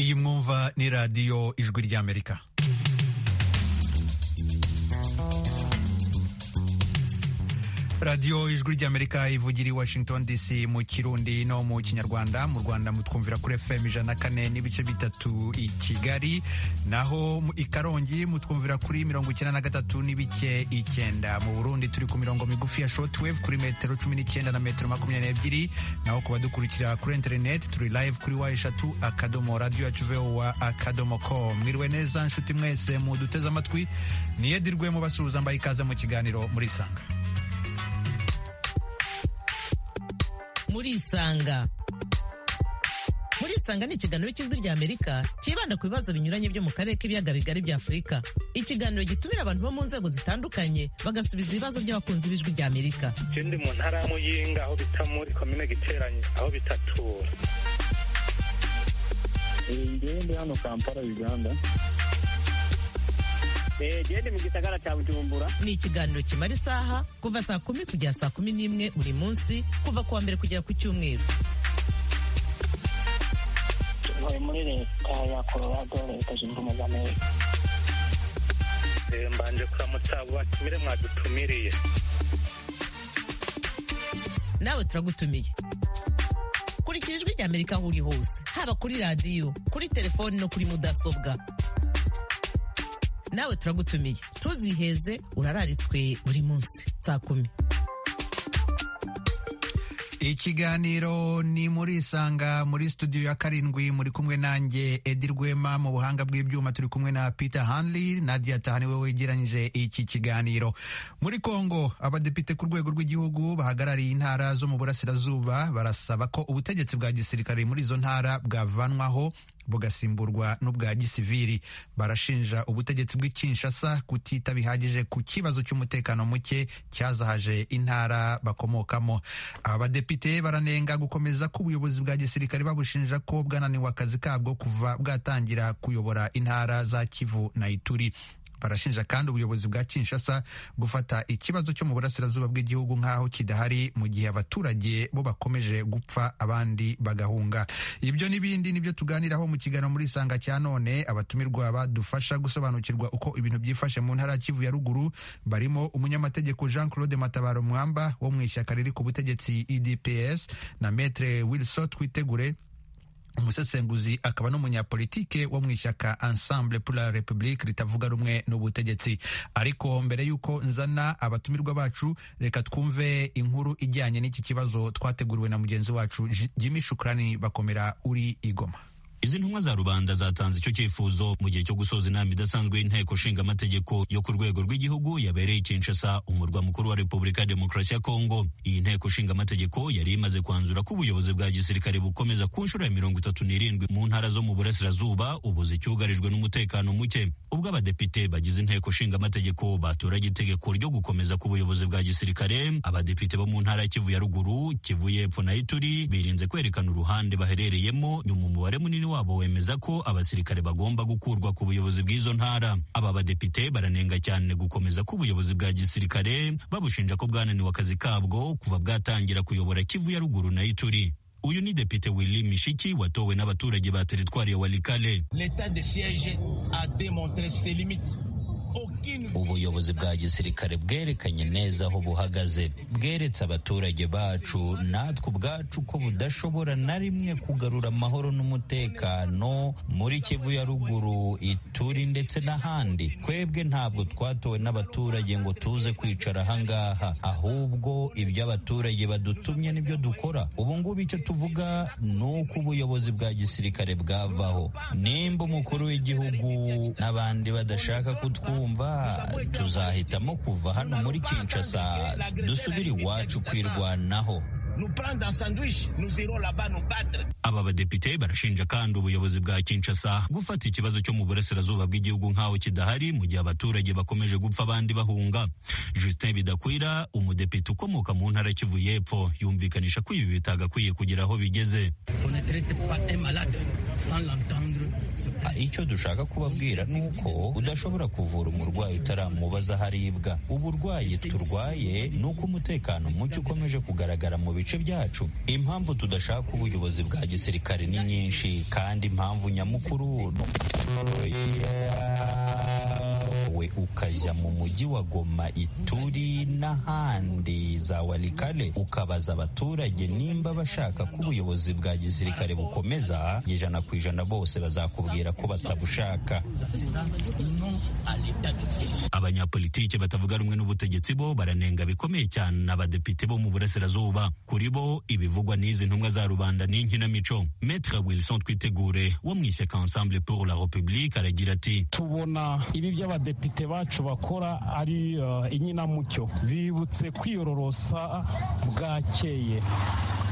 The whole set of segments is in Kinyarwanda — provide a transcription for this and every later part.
iyi mwumva ni radiyo ijwi ry'amerika radiyo ijwi ry'amerika ivugira i washington dc mu kirundi no mu kinyarwanda mu rwanda mutwumvira kuri fm ijana na kane n'ibice bitatu i kigali naho i karongi mutwumvira kuri mirongo icyenda na gatatu n'ibice icyenda mu burundi turi ku mirongo migufi ya shortwave kuri metero cumi n'icyenda na metero makumyabiri n'ebyiri naho ku badukurikira kuri interineti turi live kuri wa eshatu akadomo radiyo yacu vowa akadomo com mwiriwe neza nshuti mwese muduteze amatwi niyedirwe mubasuhuza mbaye ikaze mu kiganiro murisanga murisanga murisanga ni ikiganiro cy'ijwi ry'amerika cyibanda ku bibazo binyuranye byo mu karere k'ibiyaga bigari bya afurika ikiganiro gitumira abantu bo mu nzego zitandukanye bagasubiza ibibazo by'abakunzi b'ijwi ry'amerika ikindi mu ntara ya muyinga aho bita muri komine giteranye aho bitatura ingende hano kampala uganda gende mu gisagara cya bujumbura ni ikiganiro kimara isaha kuva saa kumi kugera saa kumi n'imwe buri munsi kuva ku wa mbere kugera ku cyumweru tuvuye muri leta ya colorado leta zunze ubumwe za amerika mbanje kuramutsa batumire mwadutumiriye nawe turagutumiye kurikira ijwi ry'amerika aho uri hose haba kuri radiyo kuri telefoni no kuri mudasobwa nawe turagutumiye ntuziheze urararitswe buri munsi saa kumi ikiganiro ni muri isanga muri studio ya karindwi muri kumwe nanjye edi rwema mu buhanga bw'ibyuma turi kumwe na peter hanley nadia tahani we wegeranyije iki kiganiro muri congo abadepite ku rwego rw'igihugu bahagarariye intara zo mu burasirazuba barasaba ko ubutegetsi bwa gisirikare muri izo ntara bwavanwaho bugasimburwa n'ubwa gisiviri barashinja ubutegetsi bw'ikinshasa kutita bihagije ku kibazo cy'umutekano muke cyazahaje intara bakomokamo abadepite baranenga gukomeza k'ubuyobozi bwa gisirikare babushinja ko bwananiwe akazi kabwo kuva bwatangira kuyobora intara za kivu na ituri barashinja kandi ubuyobozi bwa kinshasa gufata ikibazo cyo mu burasirazuba bw'igihugu nk'aho kidahari mu gihe abaturage bo bakomeje gupfa abandi bagahunga ibyo n'ibindi nibyo tuganiraho mu kiganiro muri isanga cya none abatumirwa badufasha gusobanukirwa uko ibintu byifashe mu ntara ya kivu ya ruguru barimo umunyamategeko jean claude matabaro mwamba wo mu ishyaka riri ku butegetsi idps na metre wilson twitegure umusesenguzi akaba n'umunyapolitike wo mu ishyaka ensemble pour la republique ritavuga rumwe n'ubutegetsi ariko mbere y'uko nzana abatumirwa bacu reka twumve inkuru ijyanye n'iki kibazo twateguriwe na mugenzi wacu jimmy shukrani bakomera uri igoma izi ntumwa za rubanda zatanze icyo cyifuzo mu gihe cyo gusoza inama idasanzwe y'inteko nshinga amategeko yo ku rwego rw'igihugu yabereye i Kinshasa umurwa mukuru wa Repubulika ya Demokarasi ya Kongo iyi nteko nshinga amategeko yari imaze kwanzura ko ubuyobozi bwa gisirikare bukomeza ku nshuro ya mirongo itatu n'irindwi mu ntara zo mu burasirazuba ubu zicyugarijwe n'umutekano muke ubwo abadepite bagize inteko nshinga amategeko baturage itegeko ryo gukomeza k'ubuyobozi bwa gisirikare abadepite bo mu ntara ya Kivu ya ruguru Kivu y'epfo na Ituri birinze kwerekana uruhande baherereyemo nyuma umubare munini wabo wemeza ko abasirikare bagomba gukurwa ku buyobozi bw'izo ntara aba badepite baranenga cyane gukomeza k'ubuyobozi bwa gisirikare babushinja ko bwananiwe akazi kabwo kuva bwatangira kuyobora kivu ya ruguru na ituri uyu ni depite Willy Mishiki watowe n'abaturage ba teritwari ya Walikale ubuyobozi bwa gisirikare bwerekanye neza aho buhagaze bweretse abaturage bacu natwe ubwacu ko budashobora na rimwe kugarura amahoro n'umutekano muri kivu ya ruguru ituri ndetse n'ahandi twebwe ntabwo twatowe n'abaturage ngo tuze kwicara ahangaha ahubwo ibyo abaturage badutumye nibyo dukora ubungubu icyo tuvuga ni uko ubuyobozi bwa gisirikare bwavaho nimba umukuru w'igihugu n'abandi badashaka kutwumva kumva tuzahitamo kuva hano muri Kinshasa dusubire iwacu kwirwanaho aba badepite barashinja kandi ubuyobozi bwa Kinshasa gufata ikibazo cyo mu burasirazuba bw'igihugu nk'aho kidahari mu gihe abaturage bakomeje gupfa abandi bahunga Justin Bidakwira umudepite ukomoka mu ntara Kivu y'Epfo yumvikanisha ko ibi bitagakwiye kugira aho bigeze icyo dushaka kubabwira ni uko udashobora kuvura umurwayi utaramubaza aho aribwa uburwayi turwaye ni uko umutekano muke ukomeje kugaragara mu bice byacu impamvu tudashaka ubuyobozi bwa gisirikare ni nyinshi kandi impamvu nyamukuru we ukajya mu mujyi wa Goma Ituri n'ahandi za Walikale ukabaza abaturage nimba bashaka ko ubuyobozi bwa gisirikare bukomeza ijana ku ijana bose bazakubwira ko batabushaka abanyapolitike batavuga rumwe n'ubutegetsi bo baranenga bikomeye cyane abadepite bo mu burasirazuba kuri bo ibivugwa n'izi ntumwa za rubanda n'inkinamico Maître Wilson Twitegure wo mu ishyaka Ensemble pour la République aragira ati tubona ibi by'abadepite bacu bakora ari uh, inkinamucyo bibutse kwiyororosa bwakeye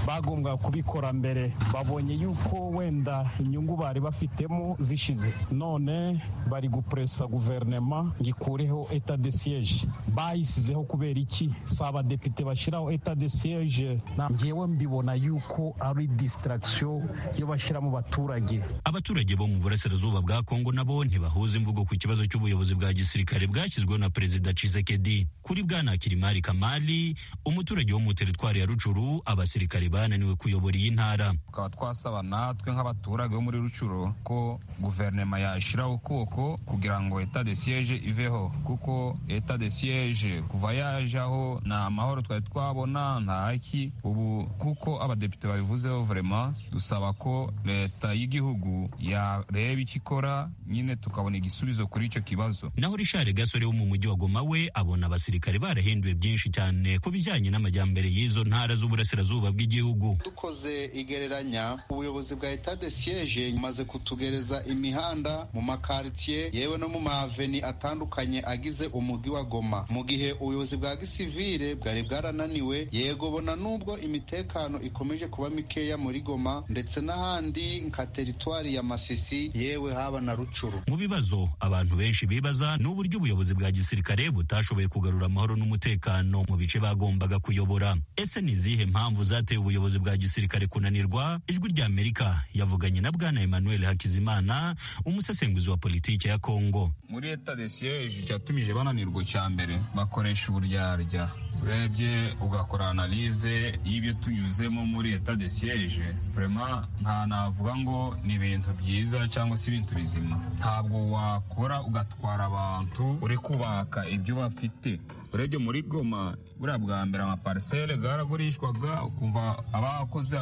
bagombwa kubikora mbere babonye yuko wenda inyungu bari bafitemo zishize none bari gupuresa guverinema ngikureho eta de siege bayisizeho kubera iki si abadepite bashyiraho eta de siege ngewe mbibona yuko ari distraction yo bashyira mu baturage abaturage bo mu burasirazuba bwa kongo nabo ntibahuza imvugo ku kibazo cy'ubuyobozi bwa gisirikare bwashyizweho na perezida cisekedi kuri bwana kirimari kamali umuturage wo mu teritwari ya rucuru abasirikare bananiwe kuyobora iyi ntara tukaba twasaba natwe nk'abaturage bo muri rucuro ko guverinoma yashyiraho ukuboko kugira ngo eta de siege iveho kuko eta de siege kuva yajaho nta mahoro twari twabona nta haki ubu kuko abadepite babivuzeho vrema dusaba ko leta y'igihugu yareba icyo ikora nyine tukabona igisubizo kuri icyo kibazo naho rishari gasore wo mu mujyi wa goma we abona abasirikare barahinduye byinshi cyane ku bijyanye n'amajyambere y'izo ntara z'uburasirazuba bw'igihugu dukoze igereranya ubuyobozi bwa eta de siege bumaze kutugereza imihanda mu makaritsiye yewe no mu maveni atandukanye agize umujyi wa goma mu gihe ubuyobozi bwa gisivire bwari bwarananiwe yego bona n'ubwo imitekano ikomeje kuba mikeya muri goma ndetse n'ahandi nka teritwari ya masisi yewe haba na rucuru mu bibazo abantu benshi bibaza ni uburyo ubuyobozi bwa gisirikare butashoboye kugarura amahoro n'umutekano mu bice bagombaga kuyobora ese ni izihe mpamvu zateye ubuyobozi ubuyobozi bwa gisirikare kunanirwa ijwi rya amerika yavuganye na bwana emmanuel hakizimana umusesenguzi wa politiki ya kongo muri leta de siege cyatumije bananirwa cya mbere bakoresha uburyarya urebye ugakora analize y'ibyo tunyuzemo muri leta de siege vraiment nta navuga ngo ni ibintu byiza cyangwa se ibintu bizima ntabwo wakora ugatwara abantu uri kubaka ibyo bafite urebye muri goma buriya bwa mbere amaparisere bwaragurishwaga ukumva abakoze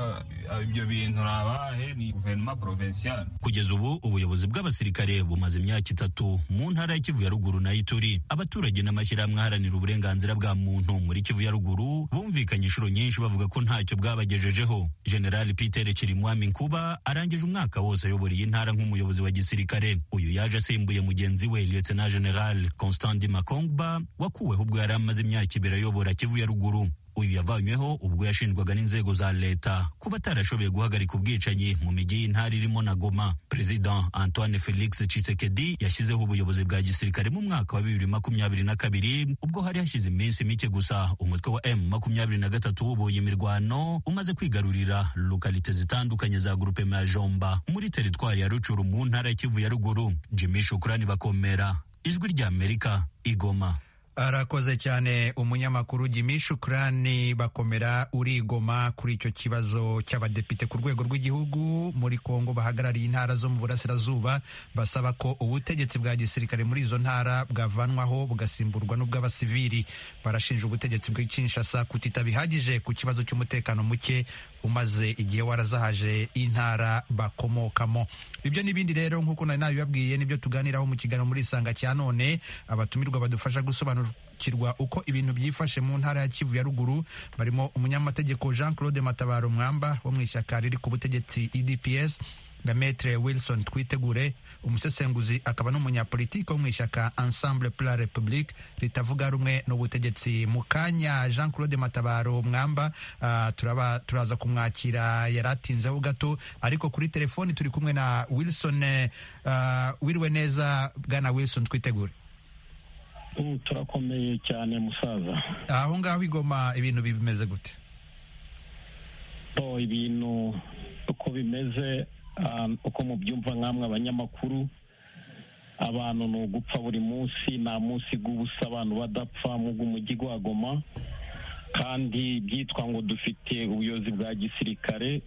ibyo bintu ni abahe ni guverinoma porovensiale kugeza ubu ubuyobozi bw'abasirikare bumaze imyaka itatu mu ntara ya kivu ya ruguru na ituri abaturage n'amashyirahamwe aharanira uburenganzira bwa muntu muri kivu ya ruguru bumvikanye inshuro nyinshi bavuga ko ntacyo bwabagejejeho generali peter kirimwami nkuba arangije umwaka wose ayobora iyi ntara nk'umuyobozi wa gisirikare uyu yaje asimbuye mugenzi we lieutenant general constant makongba wakuweho ubwo yari amaze imyaka ibiri ayobora kivu ya ruguru uyu yavanyweho ubwo yashinjwaga n'inzego za leta kuba atarashoboye guhagarika ubwicanyi mu mijyi y'intara irimo na goma perezida antoine felix cisekedi yashyizeho ubuyobozi bwa gisirikare mu mwaka wa bibiri makumyabiri na kabiri ubwo hari hashize iminsi mike gusa umutwe wa m makumyabiri na gatatu wubuye imirwano umaze kwigarurira lokalite zitandukanye za gurupe majomba muri teritwari ya rucuru mu ntara ya kivu ya ruguru jimmy shukurani bakomera ijwi rya amerika igoma arakoze cyane umunyamakuru Jimmy Shukrani bakomera urigoma kuri icyo kibazo cy'abadepite ku rwego rw'igihugu muri Kongo bahagarariye intara zo mu burasirazuba basaba ko ubutegetsi bwa gisirikare muri izo ntara bwavanwaho bugasimburwa n'ubw'abasivili barashinja ubutegetsi bw'Kinshasa kutita bihagije ku kibazo cy'umutekano muke umaze igihe warazahaje intara bakomokamo ibyo n'ibindi rero nk'uko nari nabibabwiye nibyo tuganiraho mu kiganiro muri isanga cya none abatumirwa badufasha gusobanura kirwa uko ibintu byifashe mu ntara ya Kivu ya ruguru barimo umunyamategeko Jean Claude Matabaro Mwamba wo mu ishyaka riri ku butegetsi EDPS na Maître Wilson Twitegure umusesenguzi akaba n'umunyapolitiki wo mu ishyaka Ensemble pour la République ritavuga rumwe n'ubutegetsi mu kanya Jean Claude Matabaro Mwamba uh, turaba turaza kumwakira yaratinzeho gato ariko kuri telefoni turi kumwe na Wilson uh, wiriwe neza bwana Wilson Twitegure turakomeye cyane musaza aho ngaho igoma ibintu bimeze gute ibintu uko bimeze uko mubyumva nk'amwe abanyamakuru abantu ni ugupfa buri munsi nta munsi bw'ubusa abantu badapfa mu bw'umujyi wa goma kandi byitwa ngo dufite ubuyobozi bwa gisirikare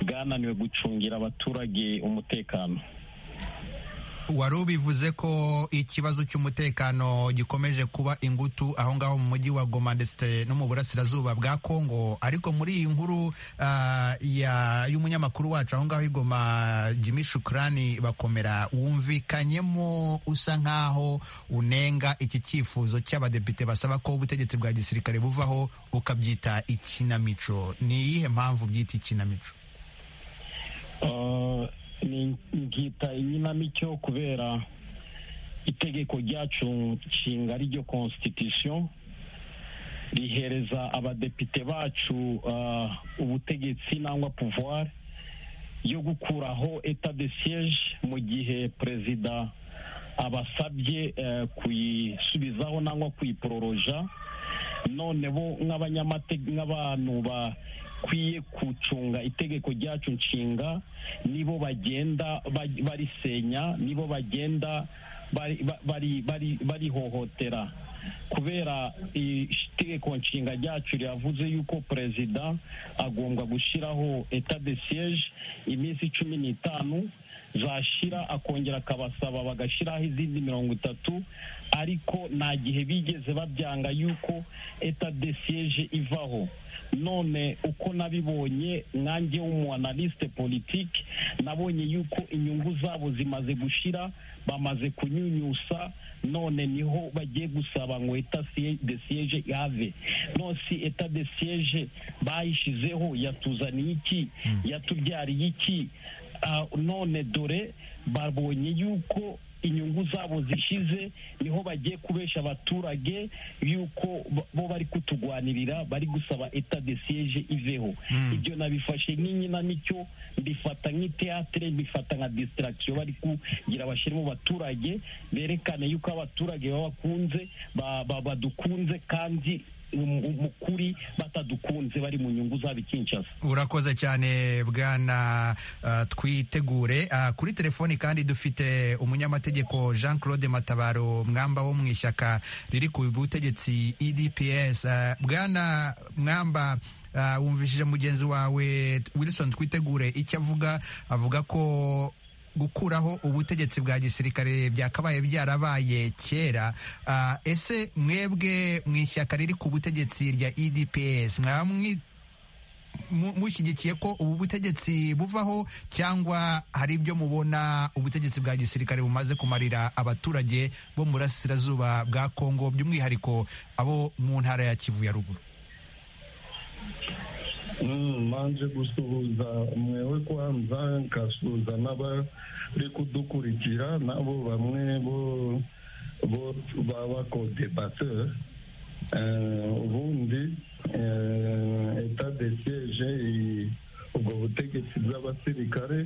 bwananiwe gucungira abaturage umutekano wari ubivuze ko ikibazo cy'umutekano gikomeje kuba ingutu aho ngaho mu mujyi wa goma ndetse no mu burasirazuba bwa kongo ariko muri iyi nkuru y'umunyamakuru wacu aho ngaho i goma jimmy shukurani bakomera wumvikanyemo usa nk'aho unenga iki cyifuzo cy'abadepite basaba ko ubutegetsi bwa gisirikare buvaho ukabyita ikinamico ni iyihe mpamvu byita ikinamico nkita inkinamico kubera itegeko ryacu nshinga ryo constitution rihereza abadepite bacu ubutegetsi nangwa pouvoir yo gukuraho etat de siège mu gihe perezida abasabye kuyisubizaho nangwa kuyipororoja none bo nk'abantu ba bakwiye gucunga itegeko ryacu nshinga nibo bagenda barisenya nibo bagenda barihohotera kubera itegeko nshinga ryacu riravuze yuko perezida agomba gushyiraho etat de siège iminsi cumi n'itanu zashira akongera akabasaba bagashyiraho izindi mirongo itatu ariko nta gihe bigeze babyanga yuko etat de siège ivaho none uko nabibonye nkange w'umuanaliste politike nabonye yuko inyungu zabo zimaze gushira bamaze kunyunyusa none niho bagiye gusaba ngo etat de siège ihave none si etat de siège bayishyizeho yatuzaniye iki yatubyariye iki none dore babonye yuko inyungu zabo zishize niho bagiye kubesha abaturage yuko bo bari kutugwanirira bari gusaba eta de siege iveho ibyo nabifashe nk'inkinamico mbifata nk'iteatire mbifata nka distraction bari kugira bashyire mu baturage berekane yuko abaturage babakunze badukunze kandi mu kuri batadukunze bari mu nyungu zabo ikinshasa urakoze cyane bwana twitegure kuri telefoni kandi dufite umunyamategeko jean claude matabaro mwamba wo mu ishyaka riri ku butegetsi edps bwana mwamba wumvishije mugenzi wawe wilson twitegure icyo avuga avuga ko gukuraho ubutegetsi bwa gisirikare byakabaye byarabaye kera ese mwebwe mu ishyaka riri ku butegetsi rya edps mwaba mushyigikiye ko ubu butegetsi buvaho cyangwa hari ibyo mubona ubutegetsi bwa gisirikare bumaze kumarira abaturage bo mu burasirazuba bwa kongo by'umwihariko abo mu ntara ya kivu ya ruguru mbanje gusuhuza mwewe kwanza nkasuhuza n'abari kudukurikira nabo bamwe bo b'abakodebateri ubundi eta de siege ubwo butegetsi bw'abasirikare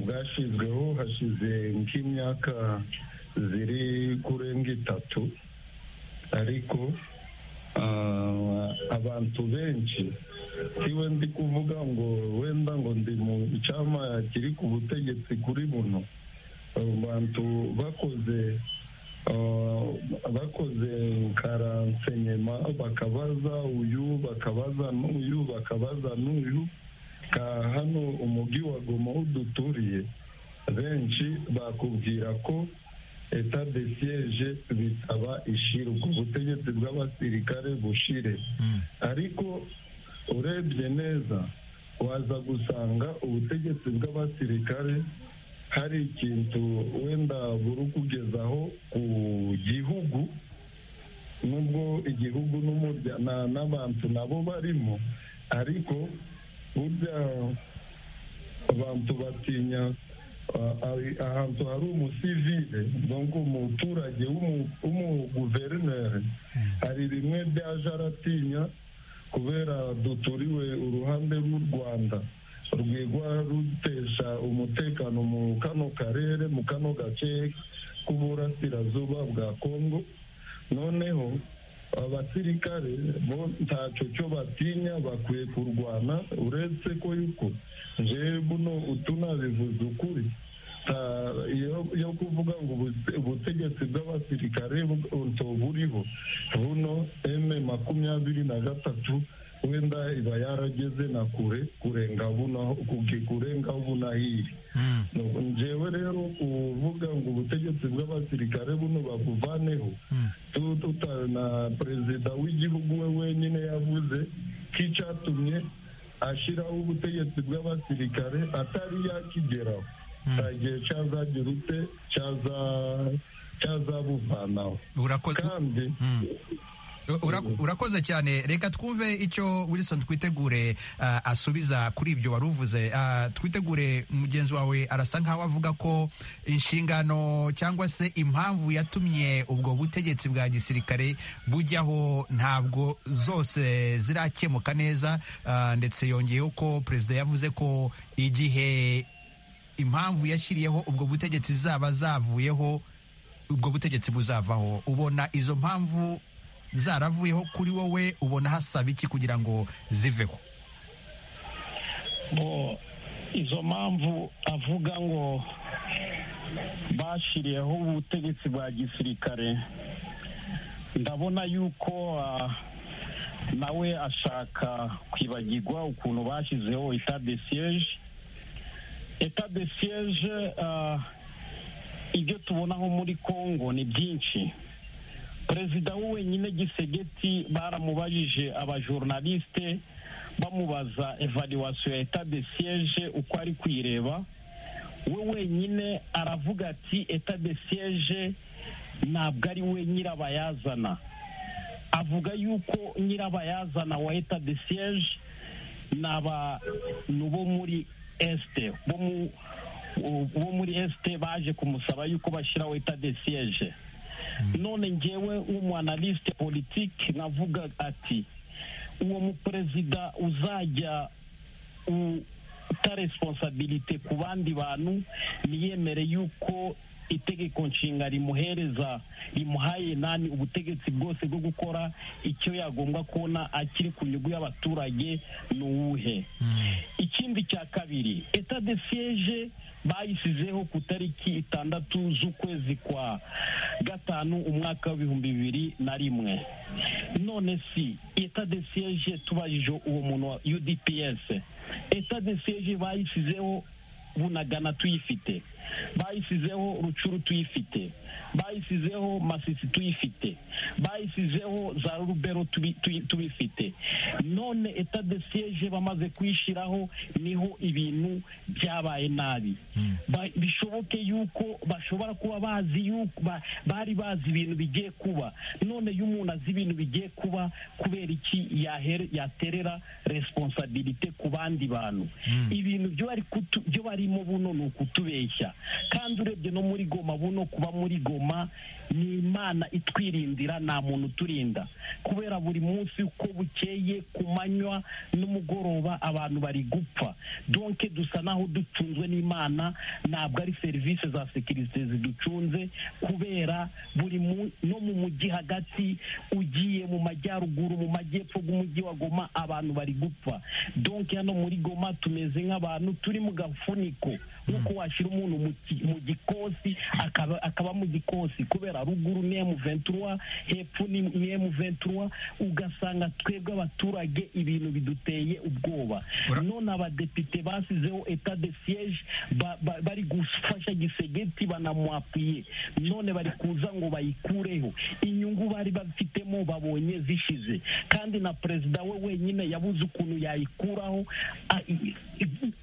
bwashyizweho hashize nk'imyaka ziri kurenga itatu ariko abantu benshi siwe ndi kuvuga ngo wenda ngo ndi mu cyama kiri ku butegetsi kuri buno abantu bakoze bakoze karansenyema bakabaza uyu bakabaza n'uyu bakabaza n'uyu ka hano umujyi wa goma uduturiye benshi bakubwira ko eta de siege bisaba ishirwa ubutegetsi bw'abasirikare bushire ariko urebye neza waza gusanga ubutegetsi bw'abasirikare hari ikintu wenda buri kugezaho ku gihugu nubwo igihugu n'abantu nabo barimo ariko burya abantu batinya ahantu hari umusivile donko umuturage w'umuguverineri hari rimwe byaje aratinya kubera duturiwe uruhande rw'u rwanda rwigwa rutesha umutekano mu kano karere mu kano gace k'uburasirazuba bwa kongo noneho abasirikare bo ntacyo cyo batinya bakwiye kurwana uretse ko yuko njyewe buno utunabivuze ukuri yo kuvuga ngo ubutegetsi bw'abasirikare buriho buno eme makumyabiri na gatatu wenda iba yarageze na kure kurenga kurenga bunahiri njyewe rero kuvuga ngo ubutegetsi bw'abasirikare buno babuvaneho na perezida w'igihugu we wenyine yavuze ko icyatumye ashyiraho ubutegetsi bw'abasirikare atari yakigeraho nta gihe cyazagira ute cyazabuvanaho kandi urakoze cyane reka twumve icyo wilson twitegure asubiza kuri ibyo wari uvuze twitegure mugenzi wawe arasa nkaho avuga ko inshingano cyangwa se impamvu yatumye ubwo butegetsi bwa gisirikare bujyaho ntabwo zose zirakemuka neza ndetse yongeyeho ko perezida yavuze ko igihe impamvu yashyiriyeho ubwo butegetsi zaba zavuyeho ubwo butegetsi buzavaho ubona izo mpamvu zaravuyeho kuri wowe ubona hasaba iki kugira ngo ziveho izo mpamvu avuga ngo bashyiriyeho ubutegetsi bwa gisirikare ndabona yuko nawe ashaka kwibagirwa ukuntu bashyizeho de siyeje de siyeje ibyo tubonaho muri congo ni byinshi perezida wenyine gisegeti baramubajije abajornaliste bamubaza evaluwasiyo ya eta de siyeje uko ari kuyireba we wenyine aravuga ati eta de siyeje ntabwo ari we nyirabayazana avuga yuko nyirabayazana wa eta de siyeje ni abantu bo muri esite bo muri esite baje kumusaba yuko bashyiraho eta de siyeje none ngewe w'umwanalisite politiki navuga ati uwo muperezida uzajya uta responsabilite ku bandi bantu ntiyemere yuko itegeko nshinga rimuhereza rimuhaye nani ubutegetsi bwose bwo gukora icyo yagombwa kubona akiri ku nyungu y'abaturage ni uwuhe ikindi cya kabiri eta de siyeje bayisizeho ku itariki itandatu z'ukwezi kwa gatanu umwaka w'ibihumbi bibiri na rimwe none si eta de siyeje tubajije uwo muntu wa udps eta de siyeje bayisizeho bunagana tuyifite bayisizeho rucuru tuyifite bayisizeho masisi tuyifite bayisizeho za rubero tubifite none eta de siyeje bamaze kuyishyiraho niho ibintu byabaye nabi bishoboke yuko bashobora kuba bazi yuko bari bazi ibintu bigiye kuba none iyo umuntu azi ibintu bigiye kuba kubera iki yaterera responsabilite ku bandi bantu ibintu byo barimo buno ni ukutubeshya kandi urebye no muri goma buno kuba muri goma ni imana itwirindira nta muntu uturinda kubera buri munsi uko bukeye ku manywa n'umugoroba abantu bari gupfa donke dusa naho ducunzwe n'imana ntabwo ari serivisi za sekirite ziducunze kubera buri no mu mujyi hagati ugiye mu majyaruguru mu majyepfo bw'umujyi wa goma abantu bari gupfa donke hano muri goma tumeze nk'abantu turi mu gafuniko nk'uko washyira umuntu mu gikosi akaba mu gikosi kubera ruguru ni emu ventura hepfo ni emu ventura ugasanga twebwe abaturage ibintu biduteye ubwoba none abadepite basizeho eta de siyeje bari gufasha gisegeti banamwapiye none bari kuza ngo bayikureho inyungu bari bafitemo babonye zishize kandi na perezida we wenyine yabuze ukuntu yayikuraho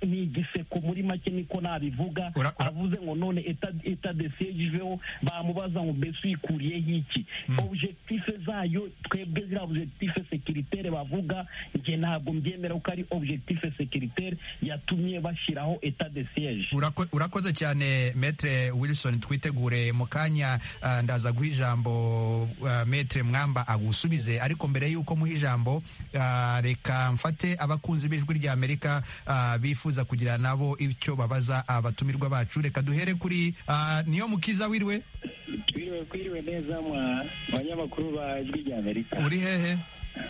ni igiseko muri make niko nabivuga avuze ngo none eta de siyeje iveho bamubaza ngo mbese uyikuriyeho iki objectife zayo twebwe ziriya objectife sekiritere bavuga njye ntabwo mbyemera ko ari objectife sekiritere yatumye bashyiraho eta de siyeje urakoze cyane metre wilson twitegure mu kanya ndaza guha ijambo metre mwamba agusubize ariko mbere y'uko muha ijambo reka mfate abakunzi b'ijwi rya amerika bifuza kugira nabo icyo babaza abatumirwa bacu reka duhere kuri niyo mukiza wiriwe twiriwe mwiriwe kwiriwe neza mwa banyamakuru ba ijwi rya amerika uri hehe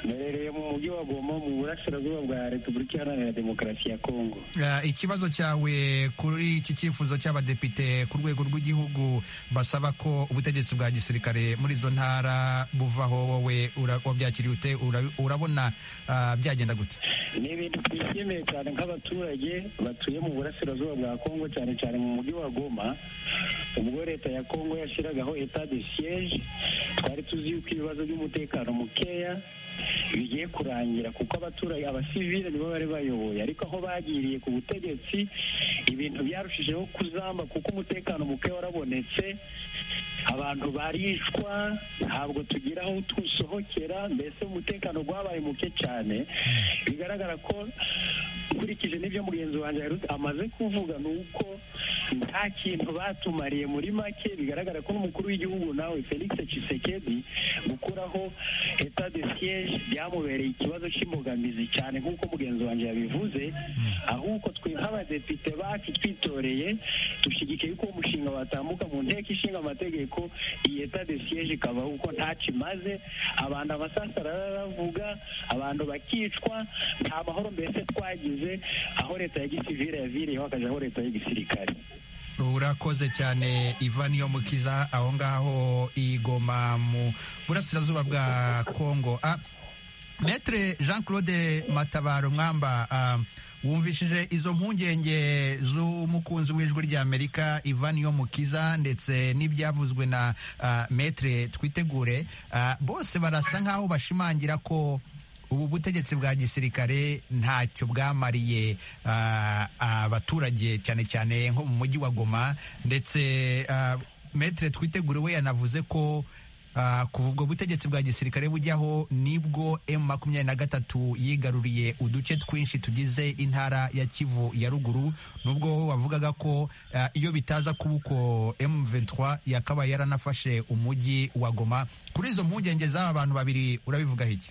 mberereye mu mujyi wa goma mu burasirazuba bwa repubulika iharanira demokarasi ya kongo Uh, ikibazo cyawe kuri iki cyifuzo cy'abadepite ku rwego rw'igihugu basaba ko ubutegetsi bwa gisirikare muri izo ntara buvaho wowe ura- wabyakiriye ute Ura- urabona uh, byagenda gute ni ibintu twishimiye cyane nk'abaturage batuye mu burasirazuba bwa kongo cyane cyane mu mujyi wa goma ubwo leta ya kongo yashyiragaho etat de siege twari tuzi yuko ibibazo by'umutekano mukeya bigiye kurangira kuko abaturage abasivile nibo bari bayoboye ariko aho bagiriye ku butegetsi ibintu byarushijeho kuzamba kuko umutekano muke warabonetse abantu barishwa ntabwo tugira aho tusohokera mbese umutekano wabaye muke cyane bigaragara ko nkurikije n'ibyo mugenzi wanjye yari amaze kuvuga ni uko nta kintu batumariye muri make bigaragara ko n'umukuru w'igihugu nawe felix Tshisekedi gukuraho etat de siege byamubereye ikibazo cy'imbogamizi cyane nk'uko mugenzi wanjye yabivuze ahubwo twe nk'abadepite bacu twitoreye dushyigikiye yuko uwo mushinga watambuka mu nteko ishinga amategeko iyi etat de siege ikavaho kuko ntacyo imaze abantu amasasa aravuga abantu bakicwa nta mahoro mbese twagize aho leta ya gisivire yaviriyeho hakaza aho leta y'igisirikare urakoze cyane ivani yo mukiza aho ngaho igoma mu burasirazuba bwa kongo Ah, metre jean claude matabaro mwamba ah, wumvishije izo mpungenge z'umukunzi w'ijwi ry'amerika ivani yo mukiza ndetse n'ibyavuzwe na ah, metre twitegure Ah, bose barasa nk'aho bashimangira ko ubu butegetsi bwa gisirikare ntacyo bwamariye ah, abaturage cyane cyane nko mu mujyi wa goma ndetse ah, metre twitegure we yanavuze ko ah, kuva ubwo butegetsi bwa gisirikare bujyaho nibwo m makumyabiri na gatatu yigaruriye uduce twinshi tugize intara ya kivu ya ruguru nubwo wavugaga ko ah, iyo bitaza kuba uko m23 yakaba yaranafashe umujyi wa goma kuri izo mpungenge z'aba bantu babiri urabivugaho iki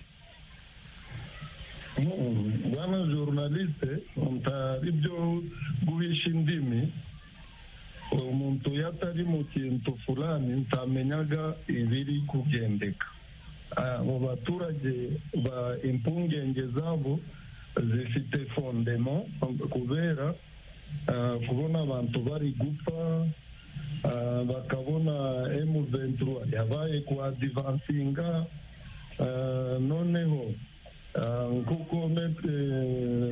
Mm, bwana journaliste mutari byo guhisha indimi umuntu iyo atari mu kintu fulani ntamenyaga ibiri kugendeka Ah, abo baturage ba impungenge zabo zifite fondemo kubera ah, kubona abantu bari gupfa ah, bakabona M23 yabaye kwa divansinga ah, noneho Ah, kuko mete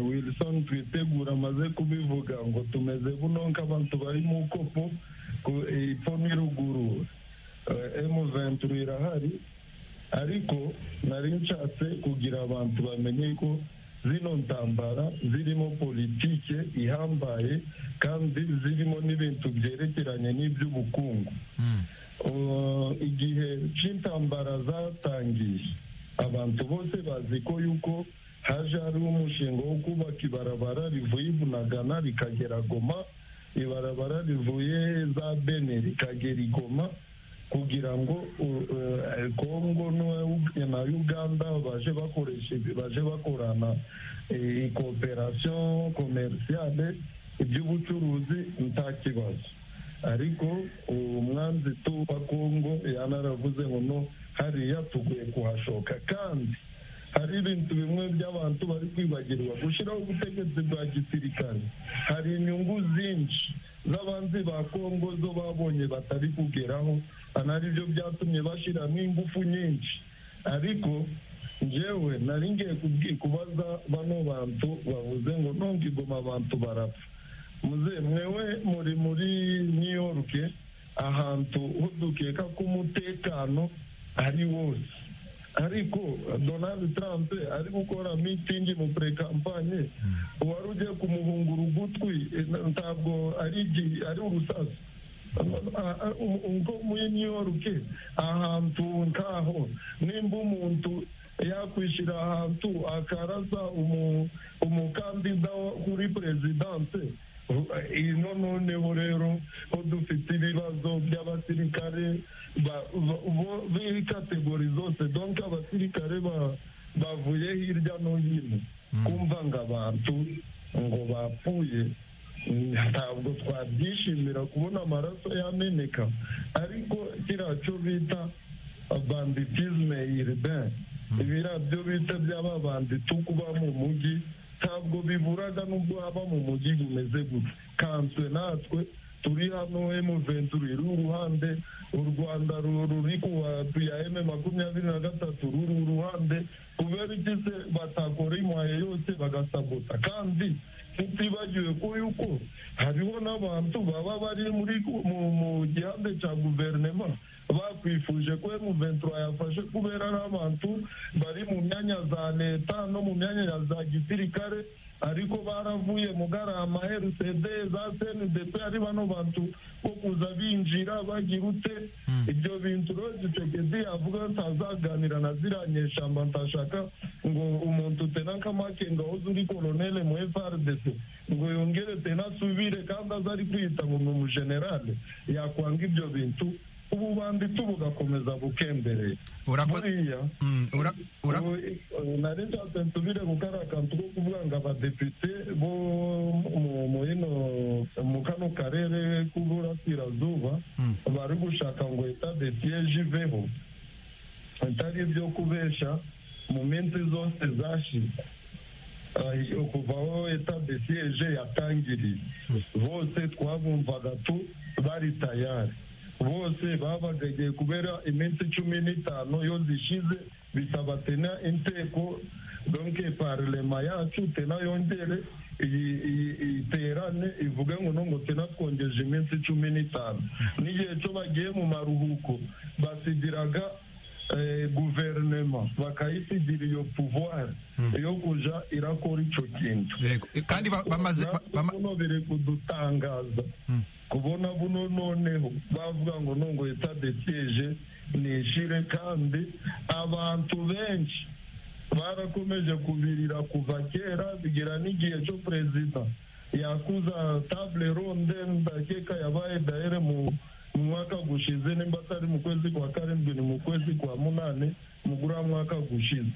wilson twitegura amaze kubivuga ngo tumeze buno nk'abantu bari mu kopo ku- ipfo n'iruguru Eh, m23 irahari ariko nari nshatse kugira abantu bamenye ko zino ntambara zirimo politike ihambaye kandi zirimo n'ibintu byerekeranye n'iby'ubukungu Uh, igihe cy'intambara zatangiye abantu bose bazi ko yuko haje hariho umushinga wo kubaka ibarabara rivuye i bunagana rikagera goma ibarabara rivuye za bene rikagera i goma kugira ngo uh, uh, kongo n'u- na uganda baje bakoresha baje bakorana eh, cooperation commerciale iby'ubucuruzi nta kibazo ariko umwanzi tu wa kongo yanaravuze ngo no hariya tuguye kuhashoka kandi hari ibintu bimwe by'abantu bari kwibagirwa gushyiraho ubutegetsi bwa gisirikare hari inyungu zinshi z'abanzi ba kongo zo babonye batari kugeraho anari byo byatumye bashyiramo ingufu nyinshi ariko njyewe nari ngiye kubwi- kubaza bano bantu bavuze ngo nonga igoma abantu barapfa muze mwewe muri muri new york ahantu ho dukeka ko umutekano ari wose ariko donald trump ari gukora mitingi mu purekampanye uwari ugiye kumuhungura ugutwi eh, ntabwo ari igi- ari urusasu ubwo muri new york ahantu nkaho nimba umuntu yakwishyira ahantu akarasa umu- umukandida wo kuri perezidanse ino noneho rero ho dufite ibibazo by'abasirikare ba- ba- bo- b'ikategori zose donc abasirikare ba- bavuye hirya no hino kumva ngo abantu ngo bapfuye ntabwo twabyishimira kubona amaraso yameneka ariko kiriya cyo bita banditizme urbain ibiriya byo bita by'aba banditi kuba mu mujyi ntabwo biburaga n'ubwo haba mu mujyi bumeze gutya kanswe natwe turi hano emuventuri iri uruhande u rwanda ruri ku watu ya eme makumyabiri na gatatu ruri uruhande kubera igize batakora imuhaye yose bagasabota kandi tutibagiwe ko yuko hariho n'abantu baba bari muri mu gihande cya guverinoma bakwifuje ko emuventura yafashe kubera ari abantu bari mu myanya za leta no mu myanya ya za gisirikare ariko baravuye mugarama herusede za senidep ari bano bantu bo kuza binjira bagira ute ibyo bintu rero gisekedi yavuga ntazaganira na ziriya nyeshamba ntashaka ngo umuntu tenankamake ngo ahoze uri koronele mu frdc ngo yongere tenasubire kandi aze ari kwiyita ngo ni umujenerale yakwanga ibyo bintu ubu banditse bugakomeza bukembereye buriya nari nshatse nsubire ku kariya kantu ko kuvuga ngo abadepite bo mu kano karere k'uburasirazuba bari gushaka ngo etade siyeje iveho atari ibyo kubesha mu minsi zose zashize kuva aho etade siyeje yatangiriye bose twabumvaga tu bari tayari bose babategeye kubera iminsi cumi n'itanu iyo zishize bisaba tena inteko donke parlema yacu tena yongere iterane ivuge ngo no ngo tena twongeje iminsi cumi n'itanu n'igihe cyo bagiye mu maruhuko basigiraga guverinoma bakayisigira iyo puvuwari yo kujya irakora icyo kintu kandi bamaze buno biri kudutangaza kubona buno noneho bavuga ngo nungo itadekeje nishire kandi abantu benshi barakomeje kubirira kuva kera bigera n'igihe cyo perezida yakuza table ronde ndakeka yabaye dahere mu mu mwaka gushize nimba atari mu kwezi kwa karindwi ni mu kwezi kwa munane mugura mwaka gushize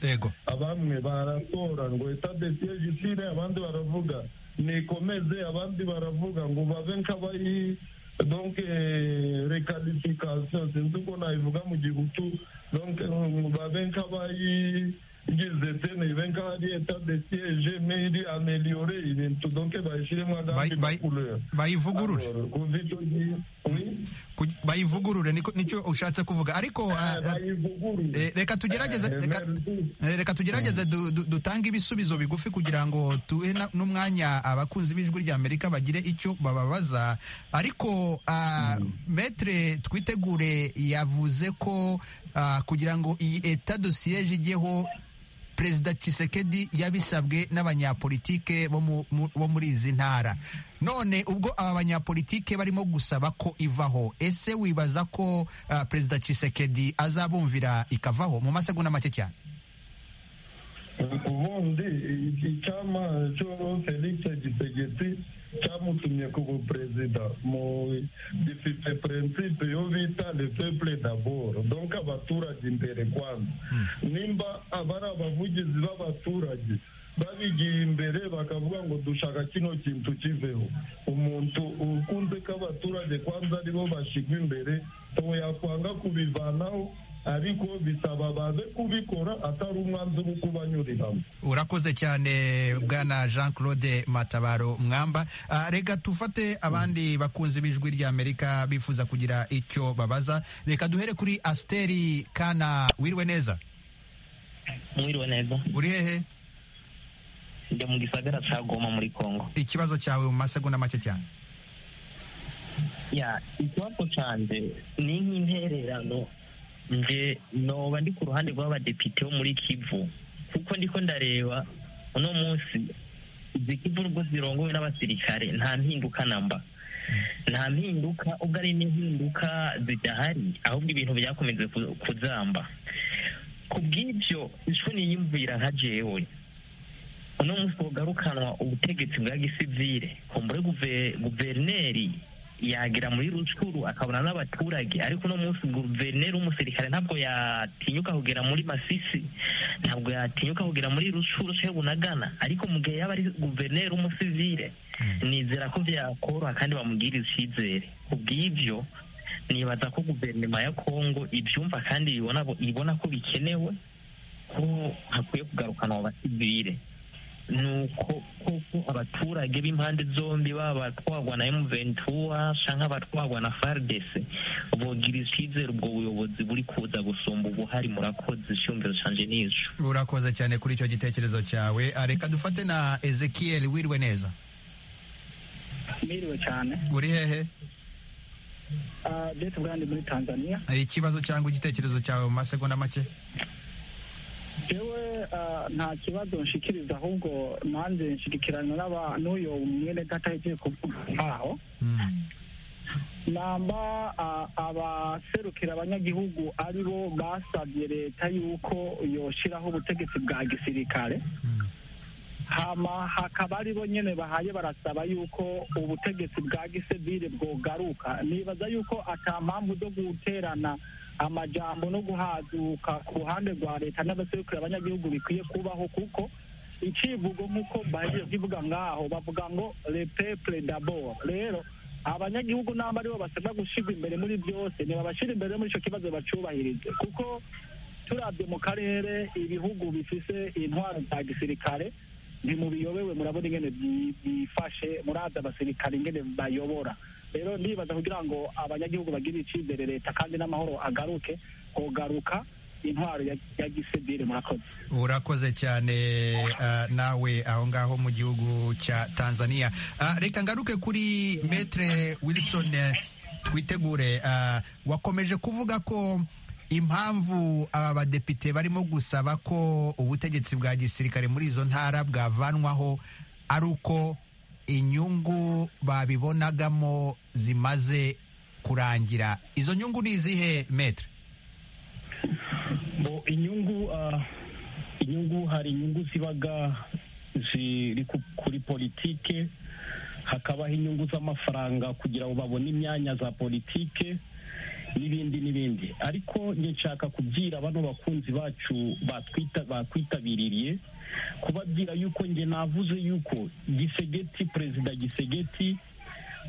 abamwe baratora ngo etadesiyeje isire abandi baravuga nikomeze abandi baravuga ngo babe nk'abayi donc recalification sinzi uko nabivuga mu gihutu donc babe nk'abayigize tene ibe nk'ahari etadesiyeje mairi ameliyore ibintu donc bayishyiremo agandi makuleur bayivugurure bayivugurure nicyo ushatse kuvuga ariko reka tugerageze reka tugerageze dutange ibisubizo bigufi kugira ngo tuhe n'umwanya abakunzi b'ijwi rya amerika bagire icyo bababaza ariko metre twitegure yavuze ko kugira ngo iyi eta dosiyeje ijyeho perezida Tshisekedi yabisabwe n'abanyapolitike bo muri izi ntara none ubwo aba banyapolitike barimo gusaba ko ivaho ese wibaza ko perezida Tshisekedi azabumvira ikavaho mu masegonda make cyane ubundi icyama cyo felix gisegeti cyamutumye ku buperezida mu gifite prinsipe yo bita le peuple d'abord donc abaturage imbere kwanza nimba abari abavugizi b'abaturage babigiye imbere bakavuga ngo dushaka kino kintu kiveho umuntu ukunze ko abaturage kwanza aribo bashyirwa imbere ubu yakwanga kubivanaho ariko bisaba baze kubikora atari umwanzuro wo kubanyuriramo urakoze cyane bwana jean claude matabaro mwamba reka tufate abandi bakunzi b'ijwi ry'amerika bifuza kugira icyo babaza reka duhere kuri asiteri kana wiriwe neza wiriwe neza uri hehe njya mu gisagara cya goma muri congo ikibazo cyawe mu masegonda make cyane ya ikibazo cyanjye ni nk'intererano nge noba ndi ku ruhande rw'abadepite bo muri kivu kuko ndiko ndareba uno munsi izi kivu nubwo zirongowe n'abasirikare nta mpinduka namba nta mpinduka ubwo ari n'impinduka zidahari ahubwo ibintu byakomeze kuzamba ku bw'ibyo ishwe niyumvira nka jewe uno munsi bugarukanwa ubutegetsi bwa gisivire kumbure guverineri yagera muri rucuru akabona n'abaturage ariko uno munsi guverineri w'umusirikare ntabwo yatinyuka kugera muri masisi ntabwo yatinyuka kugera muri rucuru shebu na gana ariko mu gihe yaba ari guverineri w'umusivire nizera ko byakoroha kandi bamugirira icyizere kubw'ibyo nibaza ko guverinoma ya kongo ibyumva kandi ibona ibona ko bikenewe ko hakwiye kugarukana abo basivire ni uko koko abaturage b'impande zombi baba abatwagwa na emu ventura cyangwa abatwagwa na faridese bogira icyizere ubwo buyobozi buri kuza gusumba ubuhari murakoze icyumviro cyanjye n'icyo urakoze cyane kuri icyo gitekerezo cyawe reka dufate na ezekiel wirwe neza Mwiriwe cyane uri hehe Ah, Beth Brand muri Tanzania ikibazo cyangwa igitekerezo cyawe mu masegonda make jewe ah, nta kibazo nshikiriza ahubwo nanjye nshigikirana n'aba- n'uyo mwene data yagiye kuvuga aho namba ah, abaserukira abanyagihugu ari bo basabye leta yuko yoshiraho ubutegetsi bwa gisirikare hama hakaba ari bo nyine bahaye barasaba yuko ubutegetsi bwa gisivile bwogaruka nibaza yuko ata mpamvu zo guterana amajambo no guhaduka ku ruhande rwa leta n'abaserukira abanyagihugu bikwiye kubaho kuko icivugo nk'uko bahejeje kukivuga ngaho bavuga ngo le peuple d'abord rero abanyagihugu namba ari bo basabwa gushyirwa imbere muri byose ntibabashyira imbere muri icyo kibazo bacubahirize kuko turabye mu karere ibihugu bifise intwaro za gisirikare ntimubiyobewe murabona ingene bi- bifashe murazi abasirikare ingene bayobora rero ndibaza kugira ngo abanyagihugu bagirire icyizere leta kandi n'amahoro agaruke kugaruka intwaro ya ya gisivile murakoze urakoze cyane ah, nawe aho ngaho mu gihugu cya tanzania Ah, reka ngaruke kuri metre wilson eh, twitegure ah, wakomeje kuvuga ko impamvu aba badepite barimo gusaba ko ubutegetsi bwa gisirikare muri izo ntara bwavanwaho ari uko inyungu babibonagamo zimaze kurangira izo nyungu ni izihe metre bo inyungu ah, inyungu hari inyungu zibaga ziri ku- kuri politike hakabaho inyungu z'amafaranga kugira ngo babone imyanya za politike n'ibindi n'ibindi ariko njye nshaka kubwira bano bakunzi bacu batwita bakwitabiriye kubabwira yuko njye navuze yuko gisegeti perezida gisegeti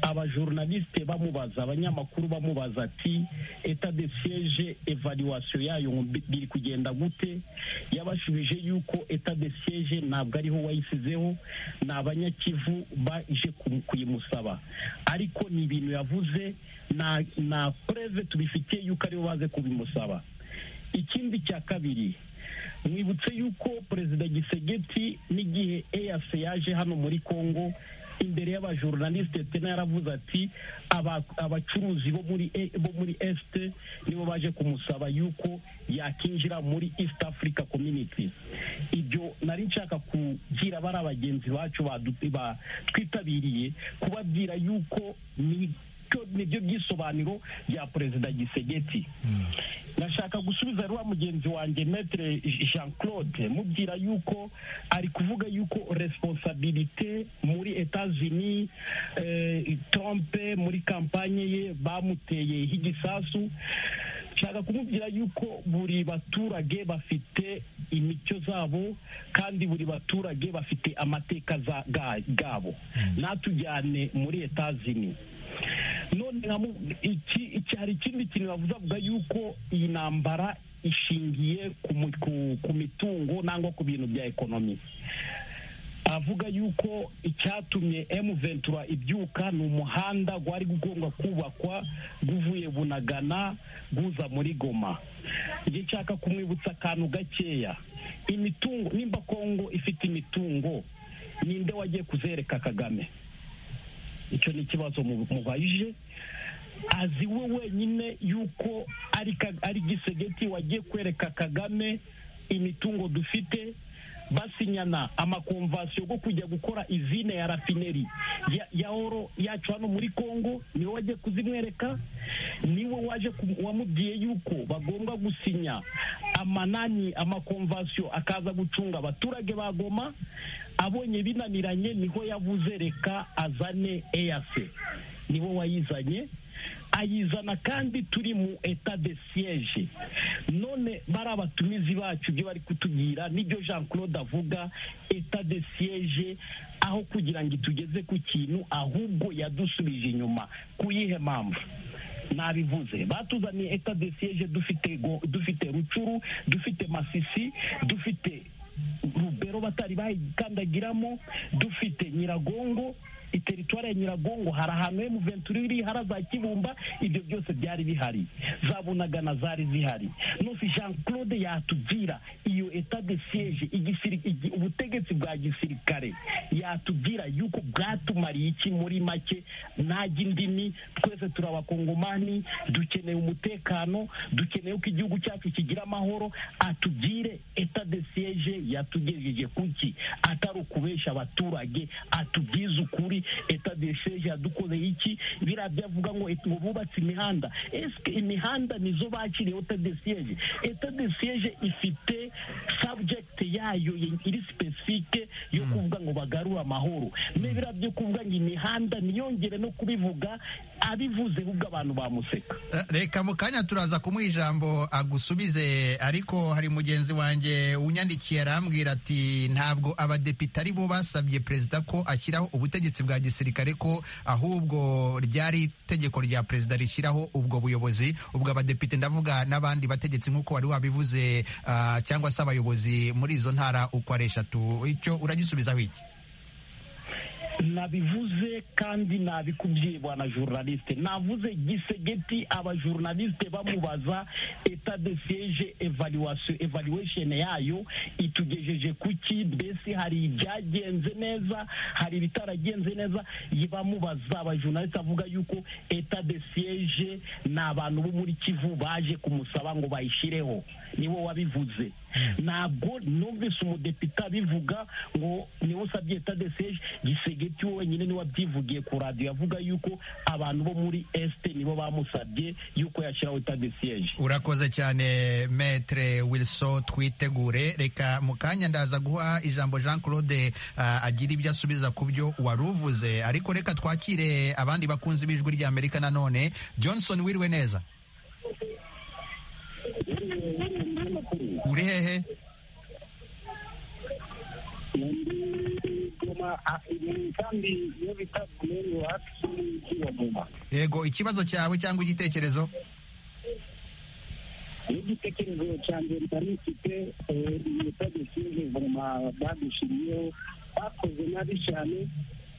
abajornaliste bamubaza abanyamakuru bamubaza ati eta de siege evaluation yayo ngo bi- biri kugenda gute yabashubije yuko eta de siege ntabwo ariho wayisizeho ni abanyakivu baje ku- kuyimusaba ariko ni ibintu yavuze na na preve tubifitiye yuko aribo baze kubimusaba ikindi cya kabiri mwibutse yuko perezida gisegeti n'igihe eas yaje hano muri congo imbere y'abajornaliste tena yaravuze ati aba- abacuruzi bo muri E- bo muri est nibo baje kumusaba yuko yakinjira muri east africa community ibyo nari nshaka kugira bari abagenzi bacu badu- ba- twitabiriye kubabwira yuko ni byo- nibyo byisobanuro bya perezida gisegeti nashaka gusubiza rwa mugenzi wanjye metre jean claude mubwira yuko ari kuvuga yuko responsabilite muri etats-unis eh, trump muri kampanye ye bamuteye h'igisasu nshaka kumubwira yuko buri baturage bafite imico zabo kandi buri baturage bafite amateka za- ga- gabo natujyane muri etats-unis none nkamu- iki iki hari ikindi kintu bavuze avuga yuko iyi ntambara ishingiye ku mu- ku- ku mitungo nangwa ku bintu bya ekonomi avuga yuko icyatumye emu ventura ibyuka ni umuhanda gwari gugomba kubakwa guvuye bunagana guza muri goma njye nshaka kumwibutsa akantu gakeya imitungo nimba kongo ifite imitungo ninde wagiye kuzereka kagame icyo ni ikibazo mu- mubajije azi we wenyine yuko ari ka- ari gisegeti wagiye kwereka kagame imitungo dufite basinyana amakomvasiyo yo kujya gukora izine ya rafineri ya, ya oro yacu hano muri congo niwe wagiye kuzimwereka niwe waje ku- wamubwiye yuko bagomba gusinya amanani amakomvasiyo akaza gucunga abaturage ba goma abonye binaniranye niho yavuze reka azane eyase nibo wayizanye ayizana kandi turi mu eta de siege none bari abatumizi bacu ibyo bari kutubwira n'ibyo jean claude avuga eta de siege aho kugira ngo itugeze ku kintu ahubwo yadusubije inyuma ku yihe mpamvu nabivuze batuzaniye eta de siege dufite go- dufite rucuru dufite masisi dufite rubero batari bayikandagiramo dufite nyiragongo iteritwari ya nyiragongo hari ahantu emu venturi iri hari za kibumba ibyo byose byari bihari za bunagana zari zihari nusi jean claude yatubwira iyo eta de siege igisiri- igi- ubutegetsi bwa gisirikare yatubwira yuko bwatumariye iki muri make ntajya indimi twese turi abakongomani dukeneye umutekano dukeneye ko igihugu cyacu kigira amahoro atugire eta de siege yatugejeje kuki atari ukubesha abaturage atubwize ukuri eta de siege yadukoreye iki biriya byavuga ngo et- ngo bubatse imihanda esike imihanda nizo bakiriyeho eta de siege eta de siege ifite subject yayo ye- iri specifique yo kuvuga ngo bagarure amahoro n'ibiriya byo kuvuga ngo imihanda ntiyongere no kubivuga abivuze ahubwo abantu bamuseka reka mu kanya turaza kumuha ijambo agusubize ariko hari mugenzi wanjye unyandikiye arambwira ati ntabwo abadepite ari bo basabye perezida ko ashyiraho ubutegetsi bwa gisirikare ko ahubwo ryari itegeko rya perezida rishyiraho ubwo buyobozi ubwo abadepite ndavuga n'abandi bategetsi nk'uko wari wabivuze ah, cyangwa se abayobozi muri izo ntara uko ari eshatu icyo uragisubizaho iki nabivuze kandi nabikubwiye bwana journaliste navuze gisegeti abajournaliste bamubaza eta de siege evaluation evaluation yayo itugejeje kuki mbese hari ibyagenze neza hari ibitaragenze neza yi- bamubaza abajournaliste avuga yuko eta de siege ni abantu bo muri kivu baje kumusaba ngo bayishireho niwo wabivuze ntabwo numvise umudepite abivuga ngo niwe usabye eta de siege gisegeti we wenyine niwe wabyivugiye ku radiyo yavuga yuko abantu bo muri esite nibo bamusabye yuko yashyiraho eta de siege urakoze cyane metre wilson twitegure reka mu kanya ndaza guha ijambo jean claude ah, agira ibyo asubiza ku byo wari uvuze ariko reka twakire abandi bakunzi b'ijwi ry'amerika nanone johnson wiriwe neza uri hehe goma ah, ni kandi iyo bita kumenya iwacu y'umujyi wa goma yego ikibazo cyawe cyangwa igitekerezo n'igitekerezo cyanjye nari mfite eh, iyi tagisije vuma badushiriyeho bakoze nabi cyane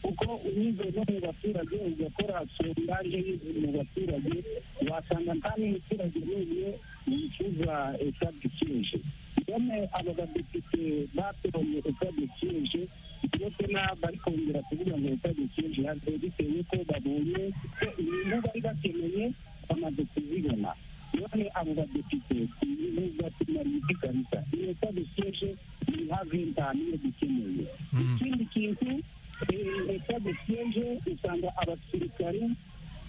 kuko unyuze no mu baturage ugakora sondaje mu baturage wasanga nta n'umuturage n'umwe yifuza etadisije none abo badepite batoranye etadisije ndetse bari kongera kuvuga ngo etadisije yaje bitewe ko babonye ko ibintu bari bakeneye bamaze kuzibona none abo badepite nubwo tumariye iki kabisa iyo etadisije ni nka ventani iyo dukeneye ikindi kintu leta dushinje usanga abasirikari